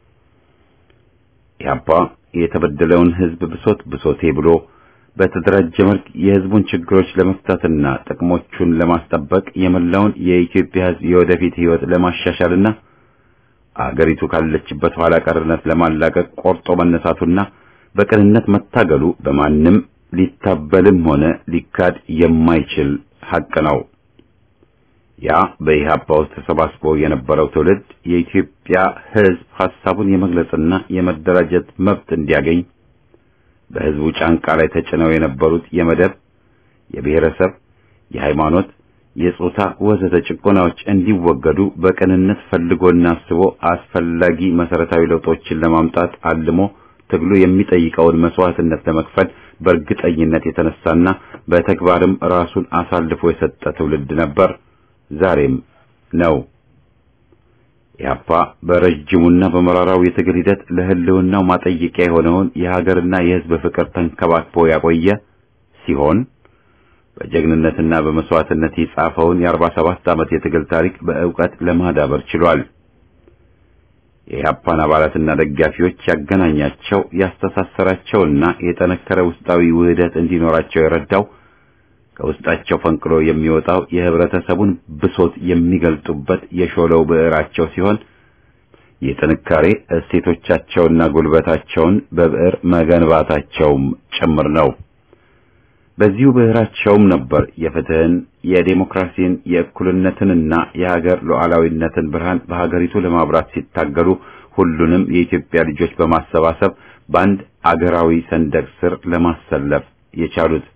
Speaker 1: ኢህአፓ የተበደለውን ህዝብ ብሶት ብሶቴ ብሎ በተደራጀ መልክ የህዝቡን ችግሮች ለመፍታትና ጥቅሞቹን ለማስጠበቅ የመላውን የኢትዮጵያ ህዝብ የወደፊት ህይወት ለማሻሻልና አገሪቱ ካለችበት ኋላ ቀርነት ለማላቀቅ ቆርጦ መነሳቱና በቅንነት መታገሉ በማንም ሊታበልም ሆነ ሊካድ የማይችል ሐቅ ነው። ያ በኢህአፓ ውስጥ ተሰባስቦ የነበረው ትውልድ የኢትዮጵያ ህዝብ ሐሳቡን የመግለጽና የመደራጀት መብት እንዲያገኝ በህዝቡ ጫንቃ ላይ ተጭነው የነበሩት የመደብ፣ የብሔረሰብ፣ የሃይማኖት፣ የጾታ ወዘተ ጭቆናዎች እንዲወገዱ በቅንነት ፈልጎና አስቦ አስፈላጊ መሰረታዊ ለውጦችን ለማምጣት አልሞ ትግሉ የሚጠይቀውን መስዋዕትነት ለመክፈል በእርግጠኝነት የተነሳና በተግባርም ራሱን አሳልፎ የሰጠ ትውልድ ነበር፣ ዛሬም ነው። ኢህአፓ በረጅሙና በመራራው የትግል ሂደት ለህልውናው ማጠየቂያ የሆነውን የሀገርና የህዝብ ፍቅር ተንከባክቦ ያቆየ ሲሆን በጀግንነትና በመስዋዕትነት የጻፈውን የአርባ ሰባት ዓመት የትግል ታሪክ በእውቀት ለማዳበር ችሏል። የኢህአፓን አባላትና ደጋፊዎች ያገናኛቸው ያስተሳሰራቸውና የጠነከረ ውስጣዊ ውህደት እንዲኖራቸው የረዳው ከውስጣቸው ፈንቅሎ የሚወጣው የህብረተሰቡን ብሶት የሚገልጡበት የሾለው ብዕራቸው ሲሆን የጥንካሬ እሴቶቻቸውና ጉልበታቸውን በብዕር መገንባታቸውም ጭምር ነው። በዚሁ ብዕራቸውም ነበር የፍትህን፣ የዴሞክራሲን፣ የእኩልነትንና የሀገር ሉዓላዊነትን ብርሃን በሀገሪቱ ለማብራት ሲታገሉ ሁሉንም የኢትዮጵያ ልጆች በማሰባሰብ በአንድ አገራዊ ሰንደቅ ስር ለማሰለፍ የቻሉት።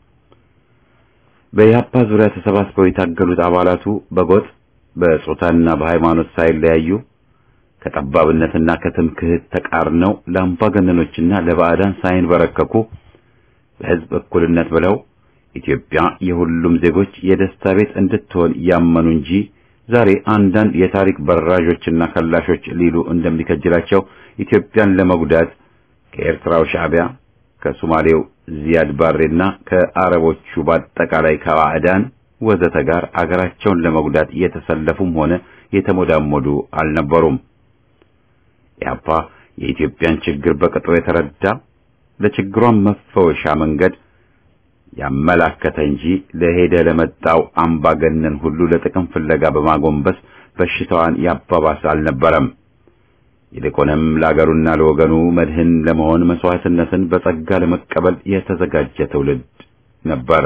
Speaker 1: በኢህአፓ ዙሪያ ተሰባስበው የታገሉት አባላቱ በጎጥ በጾታና በሃይማኖት ሳይለያዩ ከጠባብነትና ከትምክህት ተቃርነው ለአምባገነኖችና ለባዕዳን ሳይንበረከኩ በህዝብ እኩልነት ብለው ኢትዮጵያ የሁሉም ዜጎች የደስታ ቤት እንድትሆን ያመኑ እንጂ ዛሬ አንዳንድ የታሪክ በራዦችና ከላሾች ሊሉ እንደሚከጅላቸው ኢትዮጵያን ለመጉዳት ከኤርትራው ሻዕቢያ ከሶማሌው ዚያድ ባሬና ከአረቦቹ በአጠቃላይ ከባዕዳን ወዘተ ጋር አገራቸውን ለመጉዳት የተሰለፉም ሆነ የተሞዳሞዱ አልነበሩም። ኢህአፓ የኢትዮጵያን ችግር በቅጡ የተረዳ ለችግሯን መፈወሻ መንገድ ያመላከተ እንጂ ለሄደ ለመጣው አምባገነን ሁሉ ለጥቅም ፍለጋ በማጎንበስ በሽታዋን ያባባስ አልነበረም። ይልቁንም ለአገሩና ለወገኑ መድህን ለመሆን መስዋዕትነትን በጸጋ ለመቀበል የተዘጋጀ ትውልድ ነበር።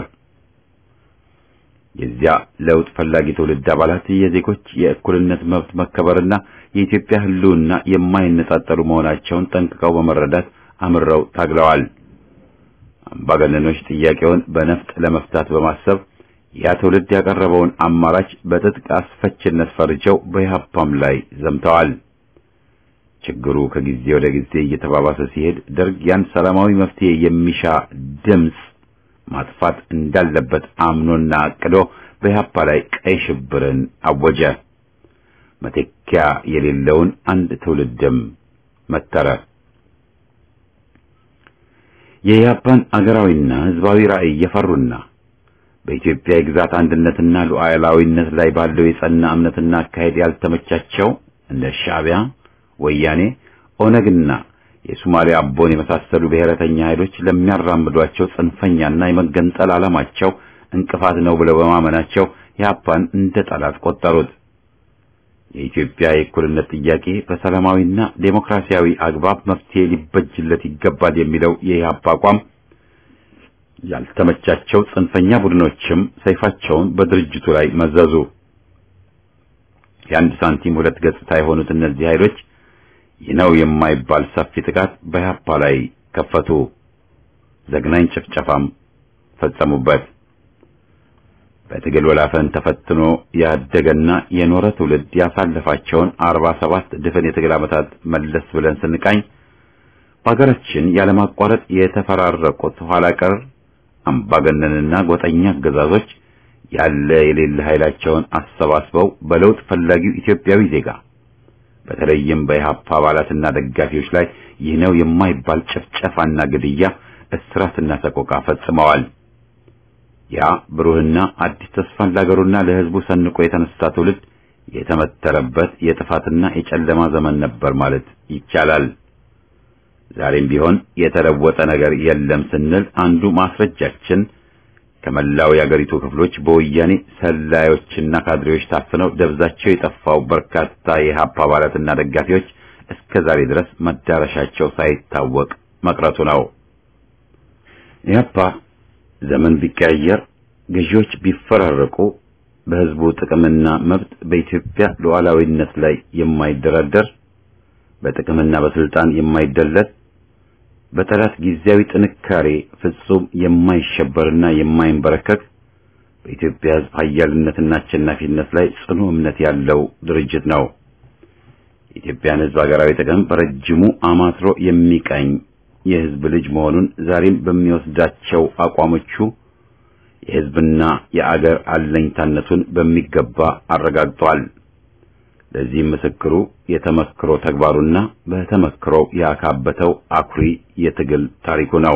Speaker 1: የዚያ ለውጥ ፈላጊ ትውልድ አባላት የዜጎች የእኩልነት መብት መከበርና የኢትዮጵያ ሕልውና የማይነጣጠሉ መሆናቸውን ጠንቅቀው በመረዳት አምረው ታግለዋል። አምባገነኖች ጥያቄውን በነፍጥ ለመፍታት በማሰብ ያ ትውልድ ያቀረበውን አማራጭ በትጥቅ አስፈችነት ፈርጀው በኢህአፓም ላይ ዘምተዋል። ችግሩ ከጊዜ ወደ ጊዜ እየተባባሰ ሲሄድ ደርግ ያን ሰላማዊ መፍትሄ የሚሻ ድምፅ ማጥፋት እንዳለበት አምኖና አቅዶ በኢህአፓ ላይ ቀይ ሽብርን አወጀ። መተኪያ የሌለውን አንድ ትውልድም መተረ። የኢህአፓን አገራዊና ህዝባዊ ራዕይ የፈሩና በኢትዮጵያ የግዛት አንድነትና ሉዓላዊነት ላይ ባለው የጸና እምነትና አካሄድ ያልተመቻቸው እንደ ሻዕቢያ፣ ወያኔ፣ ኦነግና የሶማሊያ አቦን የመሳሰሉ ብሔረተኛ ኃይሎች ለሚያራምዷቸው ጽንፈኛና የመገንጠል ዓላማቸው እንቅፋት ነው ብለው በማመናቸው ኢህአፓን እንደ ጠላት ቆጠሩት። የኢትዮጵያ የእኩልነት ጥያቄ በሰላማዊና ዴሞክራሲያዊ አግባብ መፍትሄ ሊበጅለት ይገባል የሚለው የኢህአፓ አቋም ያልተመቻቸው ጽንፈኛ ቡድኖችም ሰይፋቸውን በድርጅቱ ላይ መዘዙ። የአንድ ሳንቲም ሁለት ገጽታ የሆኑት እነዚህ ኃይሎች ይህ ነው የማይባል ሰፊ ጥቃት በኢህአፓ ላይ ከፈቱ። ዘግናኝ ጭፍጨፋም ፈጸሙበት። በትግል ወላፈን ተፈትኖ ያደገና የኖረ ትውልድ ያሳለፋቸውን አርባ ሰባት ድፍን የትግል ዓመታት መለስ ብለን ስንቃኝ በሀገራችን ያለማቋረጥ የተፈራረቁት ኋላ ቀር አምባገነንና ጎጠኛ አገዛዞች ያለ የሌለ ኃይላቸውን አሰባስበው በለውጥ ፈላጊው ኢትዮጵያዊ ዜጋ በተለይም በኢህአፓ አባላትና ደጋፊዎች ላይ ይህ ነው የማይባል ጭፍጨፋና ግድያ፣ እስራትና ሰቆቃ ፈጽመዋል። ያ ብሩህና አዲስ ተስፋን ለአገሩና ለሕዝቡ ሰንቆ የተነሳ ትውልድ የተመተረበት የጥፋትና የጨለማ ዘመን ነበር ማለት ይቻላል። ዛሬም ቢሆን የተለወጠ ነገር የለም ስንል አንዱ ማስረጃችን ከመላው የአገሪቱ ክፍሎች በወያኔ ሰላዮችና ካድሬዎች ታፍነው ደብዛቸው የጠፋው በርካታ የኢህአፓ አባላትና ደጋፊዎች እስከ ዛሬ ድረስ መዳረሻቸው ሳይታወቅ መቅረቱ ነው። ኢህአፓ ዘመን ቢቀያየር፣ ገዢዎች ቢፈራረቁ፣ በህዝቡ ጥቅምና መብት በኢትዮጵያ ሉዓላዊነት ላይ የማይደራደር በጥቅምና በስልጣን የማይደለል በጠላት ጊዜያዊ ጥንካሬ ፍጹም የማይሸበርና የማይንበረከክ በኢትዮጵያ ህዝብ ኃያልነትና አሸናፊነት ላይ ጽኑ እምነት ያለው ድርጅት ነው። የኢትዮጵያን ህዝብ ሀገራዊ ጥቅም በረጅሙ አማትሮ የሚቃኝ የህዝብ ልጅ መሆኑን ዛሬም በሚወስዳቸው አቋሞቹ የህዝብና የአገር አለኝታነቱን በሚገባ አረጋግጧል። ለዚህም ምስክሩ የተመክሮ ተግባሩና በተመክሮ ያካበተው አኩሪ የትግል ታሪኩ ነው።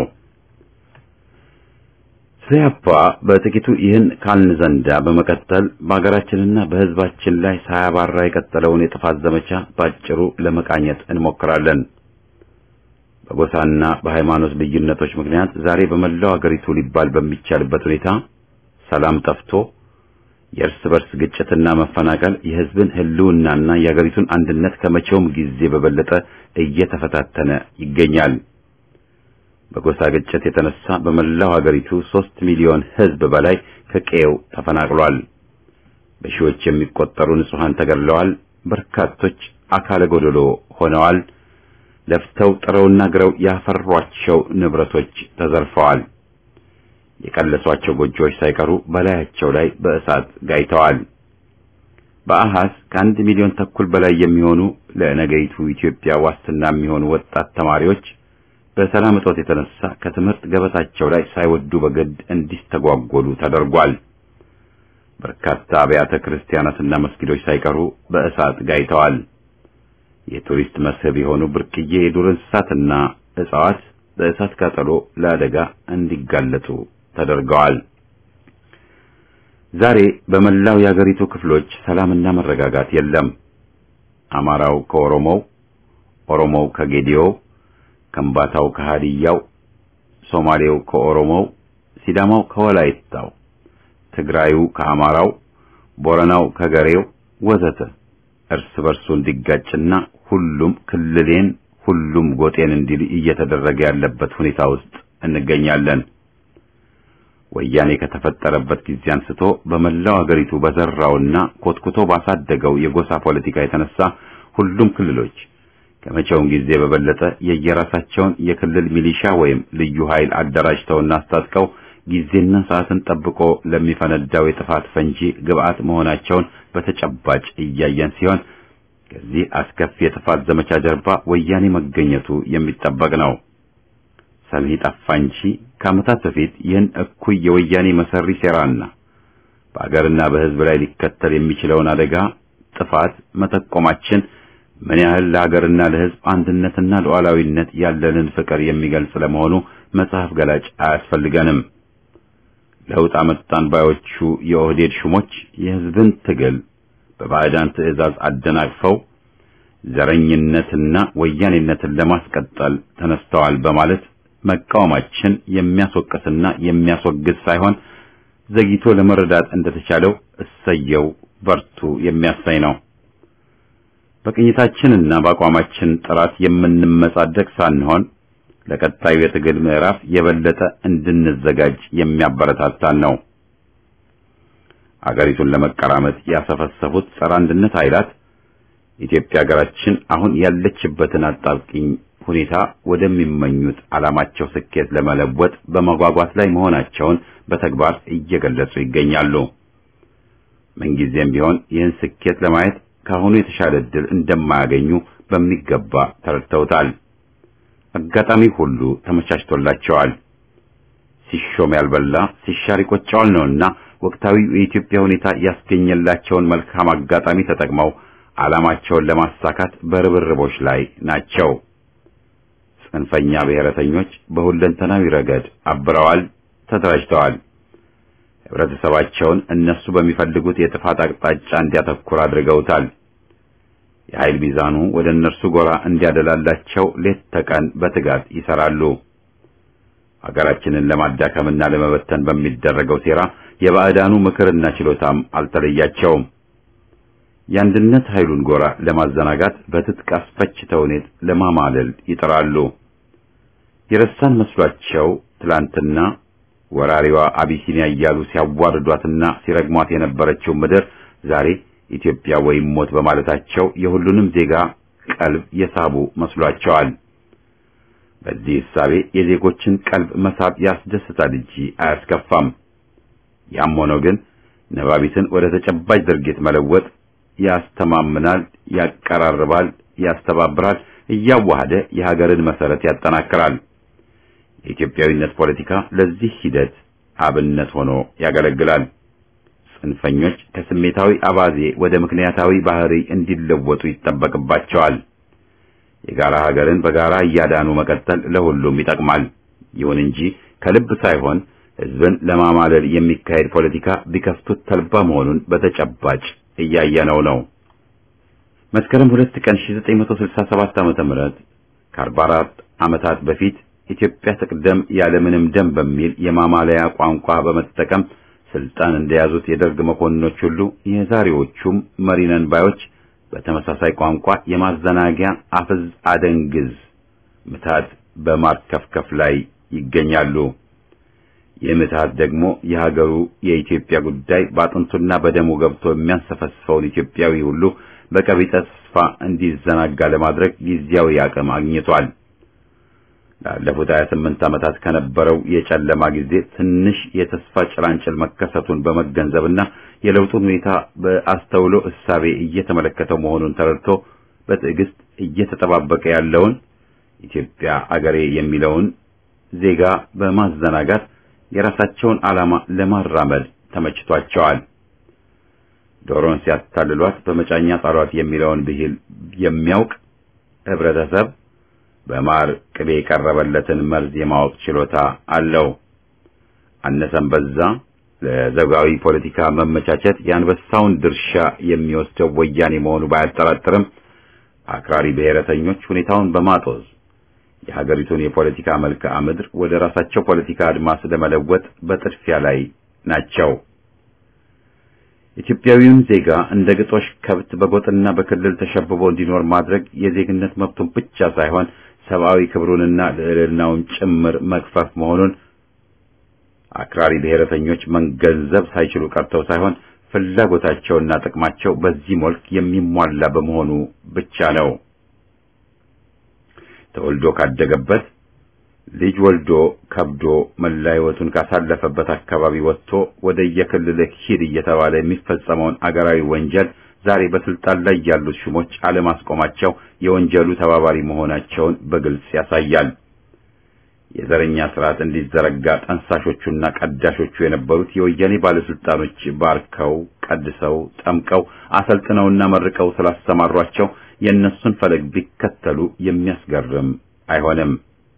Speaker 1: ኢህአፓ በጥቂቱ ይህን ካልን ዘንዳ በመቀጠል በሀገራችንና በህዝባችን ላይ ሳያባራ የቀጠለውን የጥፋት ዘመቻ ባጭሩ ለመቃኘት እንሞክራለን። በጎሳና በሃይማኖት ልዩነቶች ምክንያት ዛሬ በመላው አገሪቱ ሊባል በሚቻልበት ሁኔታ ሰላም ጠፍቶ የእርስ በርስ ግጭትና መፈናቀል የህዝብን ህልውናና የአገሪቱን አንድነት ከመቼውም ጊዜ በበለጠ እየተፈታተነ ይገኛል። በጎሳ ግጭት የተነሳ በመላው አገሪቱ ሦስት ሚሊዮን ህዝብ በላይ ከቀየው ተፈናቅሏል። በሺዎች የሚቆጠሩ ንጹሐን ተገድለዋል። በርካቶች አካለ ጎደሎ ሆነዋል። ለፍተው ጥረውና ግረው ያፈሯቸው ንብረቶች ተዘርፈዋል። የቀለሷቸው ጎጆዎች ሳይቀሩ በላያቸው ላይ በእሳት ጋይተዋል። በአሃዝ ከአንድ ሚሊዮን ተኩል በላይ የሚሆኑ ለነገይቱ ኢትዮጵያ ዋስትና የሚሆኑ ወጣት ተማሪዎች በሰላም እጦት የተነሳ ከትምህርት ገበታቸው ላይ ሳይወዱ በግድ እንዲስተጓጎሉ ተደርጓል። በርካታ አብያተ ክርስቲያናትና መስጊዶች ሳይቀሩ በእሳት ጋይተዋል። የቱሪስት መስህብ የሆኑ ብርቅዬ የዱር እንስሳትና እጽዋት በእሳት ቃጠሎ ለአደጋ እንዲጋለጡ ተደርገዋል። ዛሬ በመላው የአገሪቱ ክፍሎች ሰላምና መረጋጋት የለም። አማራው ከኦሮሞው፣ ኦሮሞው ከጌዲዮው፣ ከምባታው ከሃዲያው፣ ሶማሌው ከኦሮሞው፣ ሲዳማው ከወላይታው፣ ትግራዩ ከአማራው፣ ቦረናው ከገሬው ወዘተ እርስ በርሱ እንዲጋጭና ሁሉም ክልሌን ሁሉም ጎጤን እንዲል እየተደረገ ያለበት ሁኔታ ውስጥ እንገኛለን። ወያኔ ከተፈጠረበት ጊዜ አንስቶ በመላው አገሪቱ በዘራውና ኮትኩቶ ባሳደገው የጎሳ ፖለቲካ የተነሳ ሁሉም ክልሎች ከመቼውም ጊዜ በበለጠ የየራሳቸውን የክልል ሚሊሻ ወይም ልዩ ኃይል አደራጅተውና አስታጥቀው ጊዜና ሰዓትን ጠብቆ ለሚፈነዳው የጥፋት ፈንጂ ግብዓት መሆናቸውን በተጨባጭ እያየን ሲሆን ከዚህ አስከፊ የጥፋት ዘመቻ ጀርባ ወያኔ መገኘቱ የሚጠበቅ ነው። ሰሚ ጠፋ እንጂ ከዓመታት በፊት ይህን እኩይ የወያኔ መሰሪ ሴራና በአገርና በሕዝብ ላይ ሊከተል የሚችለውን አደጋ ጥፋት መጠቆማችን ምን ያህል ለሀገርና ለሕዝብ አንድነትና ሉዓላዊነት ያለንን ፍቅር የሚገልጽ ለመሆኑ መጽሐፍ ገላጭ አያስፈልገንም። ለውጥ አመጣን ባዮቹ የኦህዴድ ሹሞች የሕዝብን ትግል በባዕዳን ትዕዛዝ አደናቅፈው ዘረኝነትና ወያኔነትን ለማስቀጠል ተነስተዋል በማለት መቃወማችን የሚያስወቅስና የሚያስወግዝ ሳይሆን ዘግይቶ ለመረዳት እንደተቻለው እሰየው በርቱ የሚያሳይ ነው። በቅኝታችንና በአቋማችን ጥራት የምንመጻደቅ ሳንሆን ለቀጣዩ የትግል ምዕራፍ የበለጠ እንድንዘጋጅ የሚያበረታታን ነው። አገሪቱን ለመቀራመጥ ያሰፈሰፉት ጸረ አንድነት ኃይላት ኢትዮጵያ ሀገራችን አሁን ያለችበትን አጣብቂኝ ሁኔታ ወደሚመኙት ዓላማቸው ስኬት ለመለወጥ በመጓጓት ላይ መሆናቸውን በተግባር እየገለጹ ይገኛሉ። ምንጊዜም ቢሆን ይህን ስኬት ለማየት ከአሁኑ የተሻለ ዕድል እንደማያገኙ በሚገባ ተረድተውታል። አጋጣሚ ሁሉ ተመቻችቶላቸዋል። ሲሾም ያልበላ ሲሻር ይቆጨዋል ነውና ወቅታዊ የኢትዮጵያ ሁኔታ ያስገኘላቸውን መልካም አጋጣሚ ተጠቅመው ዓላማቸውን ለማሳካት በርብርቦች ላይ ናቸው። ጽንፈኛ ብሔረተኞች በሁለንተናዊ ረገድ አብረዋል፣ ተደራጅተዋል። ህብረተሰባቸውን እነሱ በሚፈልጉት የጥፋት አቅጣጫ እንዲያተኩር አድርገውታል። የኃይል ሚዛኑ ወደ እነርሱ ጎራ እንዲያደላላቸው ሌት ተቀን በትጋት ይሰራሉ። ሀገራችንን ለማዳከምና ለመበተን በሚደረገው ሴራ የባዕዳኑ ምክርና ችሎታም አልተለያቸውም። የአንድነት ኃይሉን ጎራ ለማዘናጋት በትጥቅ አስፈች ተውኔት ለማማለል ይጥራሉ። የረሳን መስሏቸው ትላንትና ወራሪዋ አቢሲኒያ እያሉ ሲያዋርዷትና ሲረግሟት የነበረችው ምድር ዛሬ ኢትዮጵያ ወይም ሞት በማለታቸው የሁሉንም ዜጋ ቀልብ የሳቡ መስሏቸዋል። በዚህ እሳቤ የዜጎችን ቀልብ መሳብ ያስደስታል እንጂ አያስከፋም። ያም ሆኖ ግን ነባቢትን ወደ ተጨባጭ ድርጊት መለወጥ ያስተማምናል፣ ያቀራርባል፣ ያስተባብራል፣ እያዋሃደ የሀገርን መሰረት ያጠናክራል። የኢትዮጵያዊነት ፖለቲካ ለዚህ ሂደት አብነት ሆኖ ያገለግላል። ጽንፈኞች ከስሜታዊ አባዜ ወደ ምክንያታዊ ባህሪ እንዲለወጡ ይጠበቅባቸዋል። የጋራ ሀገርን በጋራ እያዳኑ መቀጠል ለሁሉም ይጠቅማል። ይሁን እንጂ ከልብ ሳይሆን ሕዝብን ለማማለል የሚካሄድ ፖለቲካ ቢከፍቱት ተልባ መሆኑን በተጨባጭ እያየነው ነው። መስከረም ሁለት ቀን 1967 ዓመተ ምህረት ከ44 ዓመታት በፊት ኢትዮጵያ ትቅደም ያለምንም ደም በሚል የማማለያ ቋንቋ በመጠቀም ስልጣን እንደያዙት የደርግ መኮንኖች ሁሉ የዛሬዎቹም መሪነን ባዮች በተመሳሳይ ቋንቋ የማዘናጊያ አፍዝ አደንግዝ ምታት በማርከፍከፍ ላይ ይገኛሉ። ይህ ምትሃት ደግሞ የሀገሩ የኢትዮጵያ ጉዳይ በአጥንቱና በደሙ ገብቶ የሚያንሰፈስፈውን ኢትዮጵያዊ ሁሉ በቀቢጸ ተስፋ እንዲዘናጋ ለማድረግ ጊዜያዊ አቅም አግኝቷል። ላለፉት 28 ዓመታት ከነበረው የጨለማ ጊዜ ትንሽ የተስፋ ጭላንጭል መከሰቱን በመገንዘብና የለውጡን ሁኔታ በአስተውሎ እሳቤ እየተመለከተው መሆኑን ተረድቶ በትዕግስት እየተጠባበቀ ያለውን ኢትዮጵያ አገሬ የሚለውን ዜጋ በማዘናጋት የራሳቸውን ዓላማ ለማራመድ ተመችቷቸዋል። ዶሮን ሲያታልሏት በመጫኛ ጣሏት የሚለውን ብሂል የሚያውቅ ህብረተሰብ በማር ቅቤ የቀረበለትን መርዝ የማወቅ ችሎታ አለው። አነሰም በዛ ለዘውጋዊ ፖለቲካ መመቻቸት የአንበሳውን ድርሻ የሚወስደው ወያኔ መሆኑ ባያጠራጥርም አክራሪ ብሔረተኞች ሁኔታውን በማጦዝ የሀገሪቱን የፖለቲካ መልክዓ ምድር ወደ ራሳቸው ፖለቲካ አድማስ ለመለወጥ በጥድፊያ ላይ ናቸው። ኢትዮጵያዊውን ዜጋ እንደ ግጦሽ ከብት በጎጥና በክልል ተሸብቦ እንዲኖር ማድረግ የዜግነት መብቱን ብቻ ሳይሆን ሰብአዊ ክብሩንና ልዕልናውን ጭምር መግፈፍ መሆኑን አክራሪ ብሔረተኞች መገንዘብ ሳይችሉ ቀርተው ሳይሆን ፍላጎታቸውና ጥቅማቸው በዚህ መልክ የሚሟላ በመሆኑ ብቻ ነው። ተወልዶ ካደገበት ልጅ ወልዶ ከብዶ መላ ሕይወቱን ካሳለፈበት አካባቢ ወጥቶ ወደ የክልልህ ሂድ እየተባለ የሚፈጸመውን አገራዊ ወንጀል ዛሬ በስልጣን ላይ ያሉት ሹሞች አለማስቆማቸው የወንጀሉ ተባባሪ መሆናቸውን በግልጽ ያሳያል። የዘረኛ ስርዓት እንዲዘረጋ ጠንሳሾቹና ቀዳሾቹ የነበሩት የወያኔ ባለስልጣኖች ባርከው፣ ቀድሰው፣ ጠምቀው፣ አሰልጥነውና መርቀው ስላሰማሯቸው የእነሱን ፈለግ ቢከተሉ የሚያስገርም አይሆንም።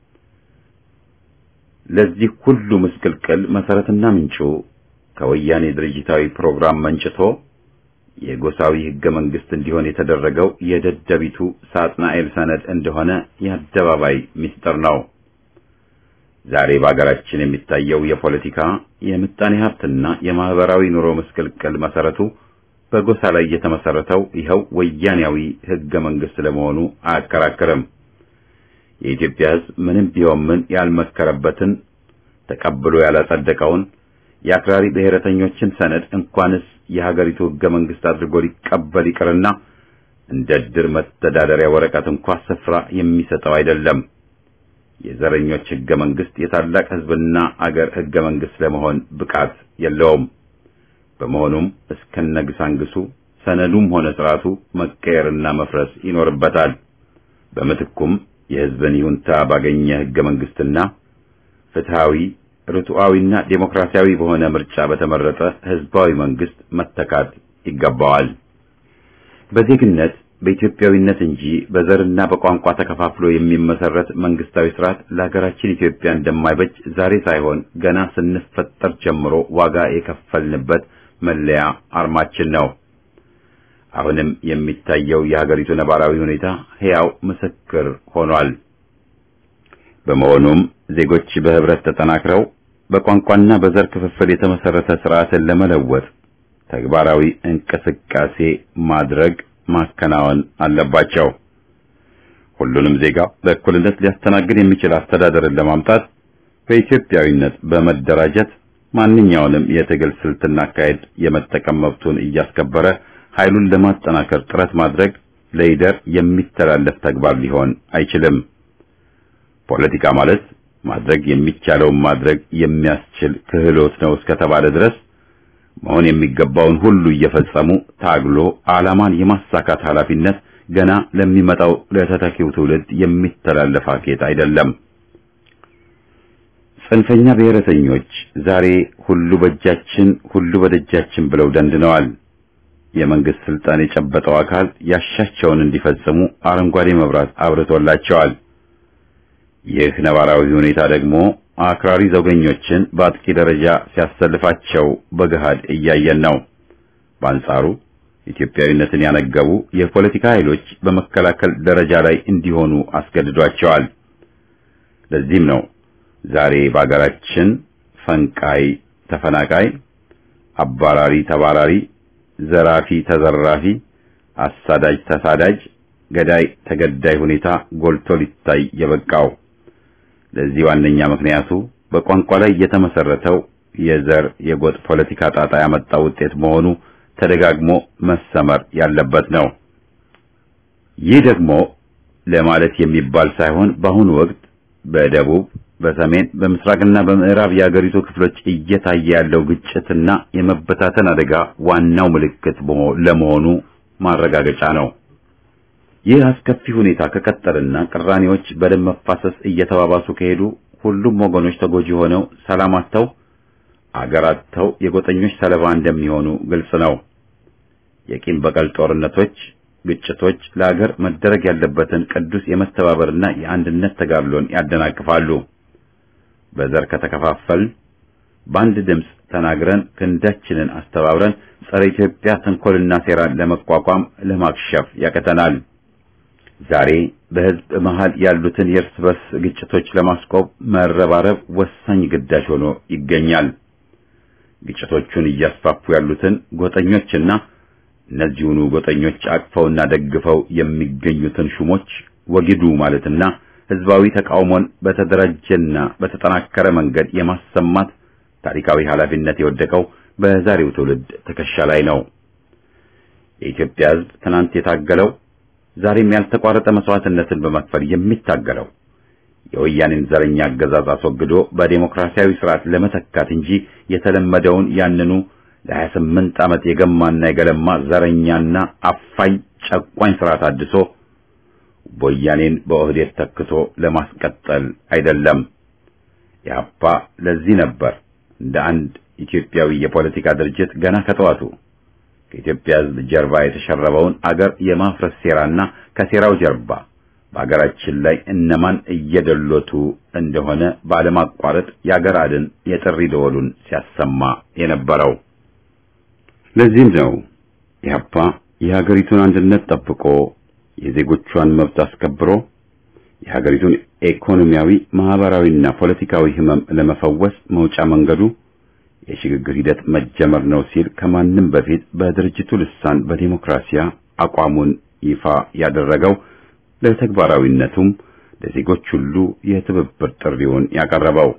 Speaker 1: ለዚህ ሁሉ ምስቅልቅል መሰረትና ምንጩ ከወያኔ ድርጅታዊ ፕሮግራም መንጭቶ የጎሳዊ ህገ መንግስት እንዲሆን የተደረገው የደደቢቱ ሳጥናኤል ሰነድ እንደሆነ የአደባባይ ምስጢር ነው። ዛሬ በአገራችን የሚታየው የፖለቲካ የምጣኔ ሀብትና የማህበራዊ ኑሮ ምስቅልቅል መሰረቱ በጎሳ ላይ የተመሰረተው ይኸው ወያኔያዊ ህገ መንግስት ለመሆኑ አያከራክርም። የኢትዮጵያ ህዝብ ምንም ቢሆን ምን ያልመከረበትን ተቀብሎ ያላጸደቀውን የአክራሪ ብሔረተኞችን ሰነድ እንኳንስ የሀገሪቱ ህገ መንግስት አድርጎ ሊቀበል ይቅርና እንደ ድር መተዳደሪያ ወረቀት እንኳ ስፍራ የሚሰጠው አይደለም። የዘረኞች ህገ መንግስት የታላቅ ህዝብና አገር ህገ መንግስት ለመሆን ብቃት የለውም። በመሆኑም እስከነግሳንግሱ ሰነዱም ሆነ ስርዓቱ መቀየርና መፍረስ ይኖርበታል። በምትኩም የህዝብን ይሁንታ ባገኘ ህገ መንግስትና ፍትሃዊ ርቱዓዊና ዴሞክራሲያዊ በሆነ ምርጫ በተመረጠ ህዝባዊ መንግስት መተካት ይገባዋል። በዜግነት በኢትዮጵያዊነት እንጂ በዘርና በቋንቋ ተከፋፍሎ የሚመሰረት መንግስታዊ ስርዓት ለሀገራችን ኢትዮጵያ እንደማይበጅ ዛሬ ሳይሆን ገና ስንፈጠር ጀምሮ ዋጋ የከፈልንበት መለያ አርማችን ነው። አሁንም የሚታየው የሀገሪቱ ነባራዊ ሁኔታ ሕያው ምስክር ሆኗል። በመሆኑም ዜጎች በህብረት ተጠናክረው በቋንቋና በዘር ክፍፍል የተመሰረተ ስርዓትን ለመለወጥ ተግባራዊ እንቅስቃሴ ማድረግ ማከናወን አለባቸው። ሁሉንም ዜጋ በእኩልነት ሊያስተናግድ የሚችል አስተዳደርን ለማምጣት በኢትዮጵያዊነት በመደራጀት ማንኛውንም የትግል ስልትና አካሄድ የመጠቀም መብቱን እያስከበረ ኃይሉን ለማጠናከር ጥረት ማድረግ ለይደር የሚተላለፍ ተግባር ሊሆን አይችልም። ፖለቲካ ማለት ማድረግ የሚቻለውን ማድረግ የሚያስችል ክህሎት ነው እስከተባለ ድረስ መሆን የሚገባውን ሁሉ እየፈጸሙ ታግሎ ዓላማን የማሳካት ኃላፊነት ገና ለሚመጣው ለተተኪው ትውልድ የሚተላለፍ አኬት አይደለም። ጽንፈኛ ብሔረተኞች ዛሬ ሁሉ በእጃችን ሁሉ በደጃችን ብለው ደንድነዋል። የመንግስት ስልጣን የጨበጠው አካል ያሻቸውን እንዲፈጽሙ አረንጓዴ መብራት አብርቶላቸዋል። ይህ ነባራዊ ሁኔታ ደግሞ አክራሪ ዘውገኞችን በአጥቂ ደረጃ ሲያሰልፋቸው በገሃድ እያየን ነው። በአንጻሩ ኢትዮጵያዊነትን ያነገቡ የፖለቲካ ኃይሎች በመከላከል ደረጃ ላይ እንዲሆኑ አስገድዷቸዋል። ለዚህም ነው ዛሬ በአገራችን ፈንቃይ ተፈናቃይ፣ አባራሪ ተባራሪ፣ ዘራፊ ተዘራፊ፣ አሳዳጅ ተሳዳጅ፣ ገዳይ ተገዳይ ሁኔታ ጎልቶ ሊታይ የበቃው። ለዚህ ዋነኛ ምክንያቱ በቋንቋ ላይ የተመሰረተው የዘር የጎጥ ፖለቲካ ጣጣ ያመጣው ውጤት መሆኑ ተደጋግሞ መሰመር ያለበት ነው። ይህ ደግሞ ለማለት የሚባል ሳይሆን በአሁኑ ወቅት በደቡብ፣ በሰሜን፣ በምስራቅና በምዕራብ የአገሪቱ ክፍሎች እየታየ ያለው ግጭትና የመበታተን አደጋ ዋናው ምልክት ለመሆኑ ማረጋገጫ ነው። ይህ አስከፊ ሁኔታ ከቀጠልና ቅራኔዎች በደም መፋሰስ እየተባባሱ ከሄዱ ሁሉም ወገኖች ተጎጂ ሆነው ሰላም አጥተው አገር አጥተው የጎጠኞች ሰለባ እንደሚሆኑ ግልጽ ነው። የቂም በቀል ጦርነቶች፣ ግጭቶች ለአገር መደረግ ያለበትን ቅዱስ የመተባበርና የአንድነት ተጋድሎን ያደናቅፋሉ። በዘር ከተከፋፈልን በአንድ ድምፅ ተናግረን ክንዳችንን አስተባብረን ጸረ ኢትዮጵያ ተንኮልና ሴራን ለመቋቋም ለማክሸፍ ያቀተናል። ዛሬ በሕዝብ መሃል ያሉትን የእርስ በርስ ግጭቶች ለማስቆም መረባረብ ወሳኝ ግዳጅ ሆኖ ይገኛል። ግጭቶቹን እያስፋፉ ያሉትን ጎጠኞችና እነዚሁኑ ጎጠኞች አቅፈውና ደግፈው የሚገኙትን ሹሞች ወግዱ ማለትና ሕዝባዊ ተቃውሞን በተደራጀና በተጠናከረ መንገድ የማሰማት ታሪካዊ ኃላፊነት የወደቀው በዛሬው ትውልድ ትከሻ ላይ ነው። የኢትዮጵያ ሕዝብ ትናንት የታገለው ዛሬም ያልተቋረጠ መስዋዕትነትን በመክፈል የሚታገለው የወያኔን ዘረኛ አገዛዝ አስወግዶ በዴሞክራሲያዊ ስርዓት ለመተካት እንጂ የተለመደውን ያንኑ ለሀያ ስምንት ዓመት የገማና የገለማ ዘረኛና አፋኝ ጨቋኝ ስርዓት አድሶ ወያኔን በኦህዴድ ተክቶ ለማስቀጠል አይደለም። ኢህአፓ ለዚህ ነበር እንደ አንድ ኢትዮጵያዊ የፖለቲካ ድርጅት ገና ከጠዋቱ ከኢትዮጵያ ሕዝብ ጀርባ የተሸረበውን አገር የማፍረስ ሴራና ከሴራው ጀርባ በአገራችን ላይ እነማን እየደሎቱ እንደሆነ ባለማቋረጥ የአገር አድን የጥሪ ደወሉን ሲያሰማ የነበረው። ለዚህም ነው ኢህአፓ የሀገሪቱን አንድነት ጠብቆ የዜጎቿን መብት አስከብሮ የሀገሪቱን ኢኮኖሚያዊ፣ ማህበራዊና ፖለቲካዊ ህመም ለመፈወስ መውጫ መንገዱ የሽግግር ሂደት መጀመር ነው ሲል ከማንም በፊት በድርጅቱ ልሳን በዲሞክራሲያ አቋሙን ይፋ ያደረገው ለተግባራዊነቱም ለዜጎች ሁሉ የትብብር ጥሪውን ያቀረበው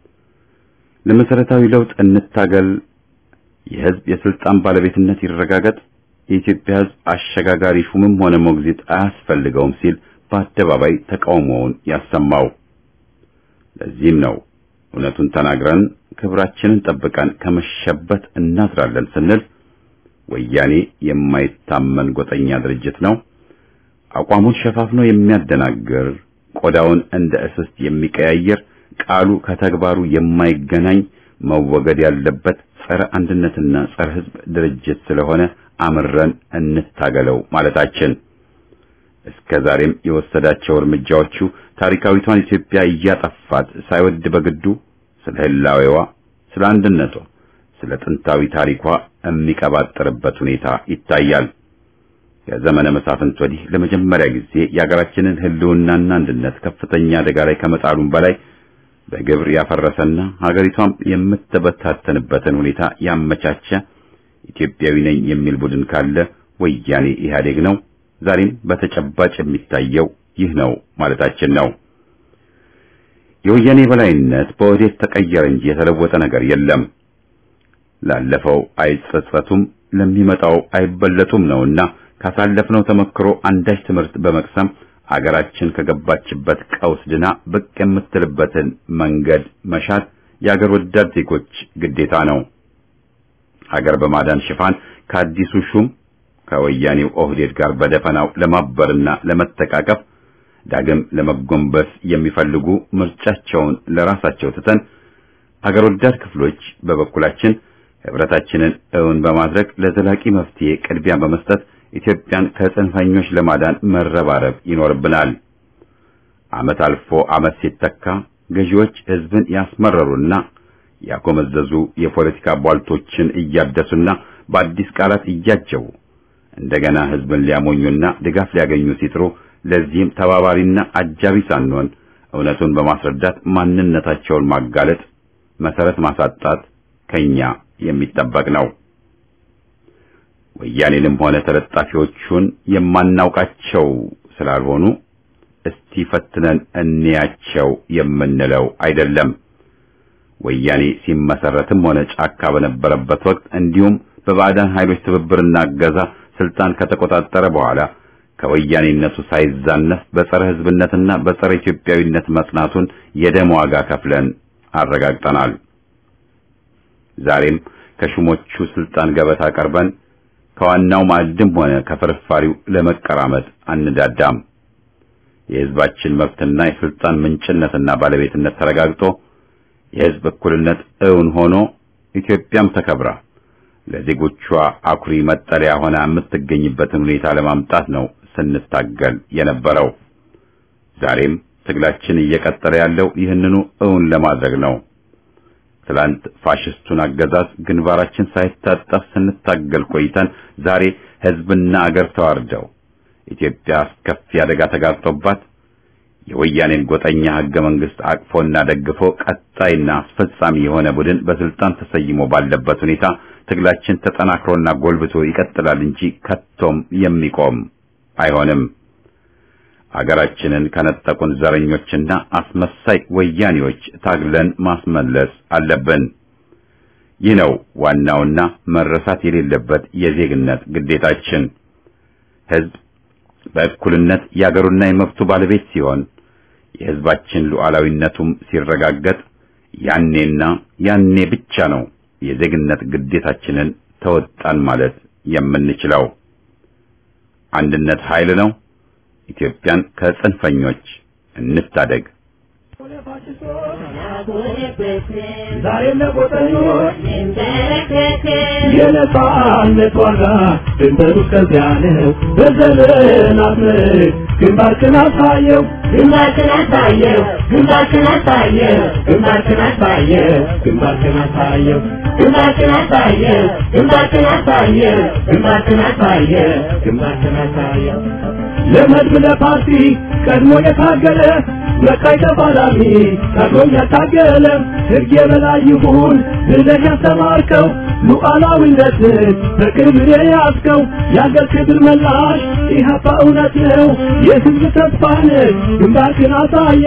Speaker 1: ለመሰረታዊ ለውጥ እንታገል፣ የህዝብ የስልጣን ባለቤትነት ይረጋገጥ፣ የኢትዮጵያ ህዝብ አሸጋጋሪ ሹምም ሆነ ሞግዚት አያስፈልገውም ሲል በአደባባይ ተቃውሞውን ያሰማው። ለዚህም ነው እውነቱን ተናግረን ክብራችንን ጠብቀን ከመሸበት እናዝራለን ስንል ወያኔ የማይታመን ጎጠኛ ድርጅት ነው፣ አቋሙን ሸፋፍኖ የሚያደናግር ቆዳውን እንደ እስስት የሚቀያየር ቃሉ ከተግባሩ የማይገናኝ መወገድ ያለበት ጸረ አንድነትና ጸረ ሕዝብ ድርጅት ስለሆነ አምረን እንታገለው ማለታችን እስከ ዛሬም የወሰዳቸው እርምጃዎቹ ታሪካዊቷን ኢትዮጵያ እያጠፋት ሳይወድ በግዱ ስለ ህላዌዋ፣ ስለ አንድነቷ፣ ስለ ጥንታዊ ታሪኳ የሚቀባጥርበት ሁኔታ ይታያል። ከዘመነ መሳፍንት ወዲህ ለመጀመሪያ ጊዜ የሀገራችንን ህልውናና አንድነት ከፍተኛ አደጋ ላይ ከመጣሉም በላይ በግብር ያፈረሰና ሀገሪቷም የምትበታተንበትን ሁኔታ ያመቻቸ ኢትዮጵያዊ ነኝ የሚል ቡድን ካለ ወያኔ ኢህአዴግ ነው። ዛሬም በተጨባጭ የሚታየው ይህ ነው ማለታችን ነው። የወያኔ በላይነት በወዴት ተቀየረ እንጂ የተለወጠ ነገር የለም። ላለፈው አይጸጸቱም፣ ለሚመጣው አይበለጡም ነውና ካሳለፍነው ተመክሮ አንዳች ትምህርት በመቅሰም አገራችን ከገባችበት ቀውስ ድና ብቅ የምትልበትን መንገድ መሻት የአገር ወዳድ ዜጎች ግዴታ ነው። ሀገር በማዳን ሽፋን ከአዲሱ ሹም ከወያኔው ኦህዴድ ጋር በደፈናው ለማበርና ለመተቃቀፍ ዳግም ለመጎንበስ የሚፈልጉ ምርጫቸውን ለራሳቸው ትተን አገር ወዳድ ክፍሎች በበኩላችን ህብረታችንን እውን በማድረግ ለዘላቂ መፍትሄ ቅድሚያ በመስጠት ኢትዮጵያን ከጽንፈኞች ለማዳን መረባረብ ይኖርብናል። ዓመት አልፎ ዓመት ሲተካ ገዢዎች ህዝብን ያስመረሩና ያጎመዘዙ የፖለቲካ ቧልቶችን እያደሱና በአዲስ ቃላት እያጀቡ እንደገና ህዝብን ሊያሞኙና ድጋፍ ሊያገኙ ሲጥሩ ለዚህም ተባባሪና አጃቢ ሳንሆን እውነቱን በማስረዳት ማንነታቸውን ማጋለጥ፣ መሰረት ማሳጣት ከኛ የሚጠበቅ ነው። ወያኔንም ሆነ ተለጣፊዎቹን የማናውቃቸው ስላልሆኑ እስቲ ፈትነን እንያቸው የምንለው አይደለም። ወያኔ ሲመሰረትም ሆነ ጫካ በነበረበት ወቅት እንዲሁም በባዕዳን ኃይሎች ትብብርና እገዛ ስልጣን ከተቆጣጠረ በኋላ ከወያኔነቱ ሳይዛነፍ በጸረ ህዝብነትና በጸረ ኢትዮጵያዊነት መጽናቱን የደም ዋጋ ከፍለን አረጋግጠናል። ዛሬም ከሹሞቹ ስልጣን ገበታ ቀርበን ከዋናው ማዕድም ሆነ ከፍርፋሪው ለመቀራመጥ አንዳዳም። የህዝባችን መብትና የስልጣን ምንጭነትና ባለቤትነት ተረጋግጦ የህዝብ እኩልነት እውን ሆኖ ኢትዮጵያም ተከብራ ለዜጎቿ አኩሪ መጠለያ ሆና የምትገኝበትን ሁኔታ ለማምጣት ነው ስንታገል የነበረው። ዛሬም ትግላችን እየቀጠለ ያለው ይህንኑ እውን ለማድረግ ነው። ትላንት ፋሽስቱን አገዛዝ ግንባራችን ሳይታጠፍ ስንታገል ቆይተን ዛሬ ህዝብና አገር ተዋርደው ኢትዮጵያ አስከፊ አደጋ ተጋርጦባት የወያኔን ጎጠኛ ህገ መንግስት አቅፎና ደግፎ ቀጣይና አስፈጻሚ የሆነ ቡድን በስልጣን ተሰይሞ ባለበት ሁኔታ ትግላችን ተጠናክሮና ጎልብቶ ይቀጥላል እንጂ ከቶም የሚቆም አይሆንም። አገራችንን ከነጠቁን ዘረኞችና አስመሳይ ወያኔዎች ታግለን ማስመለስ አለብን። ይህ ነው ዋናውና መረሳት የሌለበት የዜግነት ግዴታችን። ህዝብ በእኩልነት የአገሩና የመብቱ ባለቤት ሲሆን የህዝባችን ሉዓላዊነቱም ሲረጋገጥ ያኔና ያኔ ብቻ ነው የዜግነት ግዴታችንን ተወጣን ማለት የምንችለው። አንድነት ኃይል ነው። ኢትዮጵያን ከጽንፈኞች እንታደግ።
Speaker 2: ዛሬም ለቆጠኞች የነጻነት ዋጋ ድንበሩ እስከዚያ ነው። በዘመናት ምርት ግንባርክን አሳየው ግንባርክን አሳየው ግንባርክን አሳየው ግንባርክን አሳየው ግንባርክን አሳየው ግንባርክን አሳየው ግንባርክን አሳየው ግንባርክን አሳየው ግንባርክን አሳየው ለመድብ ለፓርቲ ቀድሞ የታገለ በቃይ ተፋላሚ ቀድሞም ያታገለ ሕግ የበላይ ይሁን ብለህ ያስተማርከው ሉዓላዊነትን በክብር የያዝከው የአገር ክብር መላሽ ኢህአፓ እውነት ነው የሕዝብ ተስፋ ነህ ግንባርክን አሳየ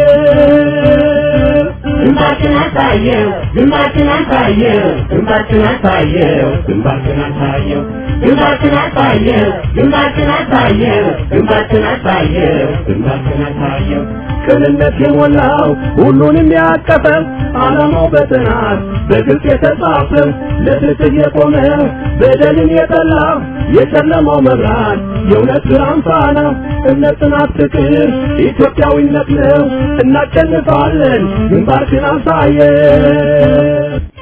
Speaker 2: ግንባርክን አሳየው ግንባርክን አሳየው ግንባርክን አሳየው ግንባርክን አሳየው ግንባርክን አሳየው ግንባርክን አሳየው ግንባርክን አሳየው ግንባርክን አሳየው ቅንነት የሞላው ሁሉንም ያቀፈ ዓላማው በጥናት በግልጽ የተጻፈ ለፍትህ የቆመ በደልን የጠላ የጨለማው መብራት የእውነት ብርሃን ፋና እምነት፣ ጽናት፣ ፍቅር ኢትዮጵያዊነት ነው። እናሸንፋለን። ግንባርክን አሳየ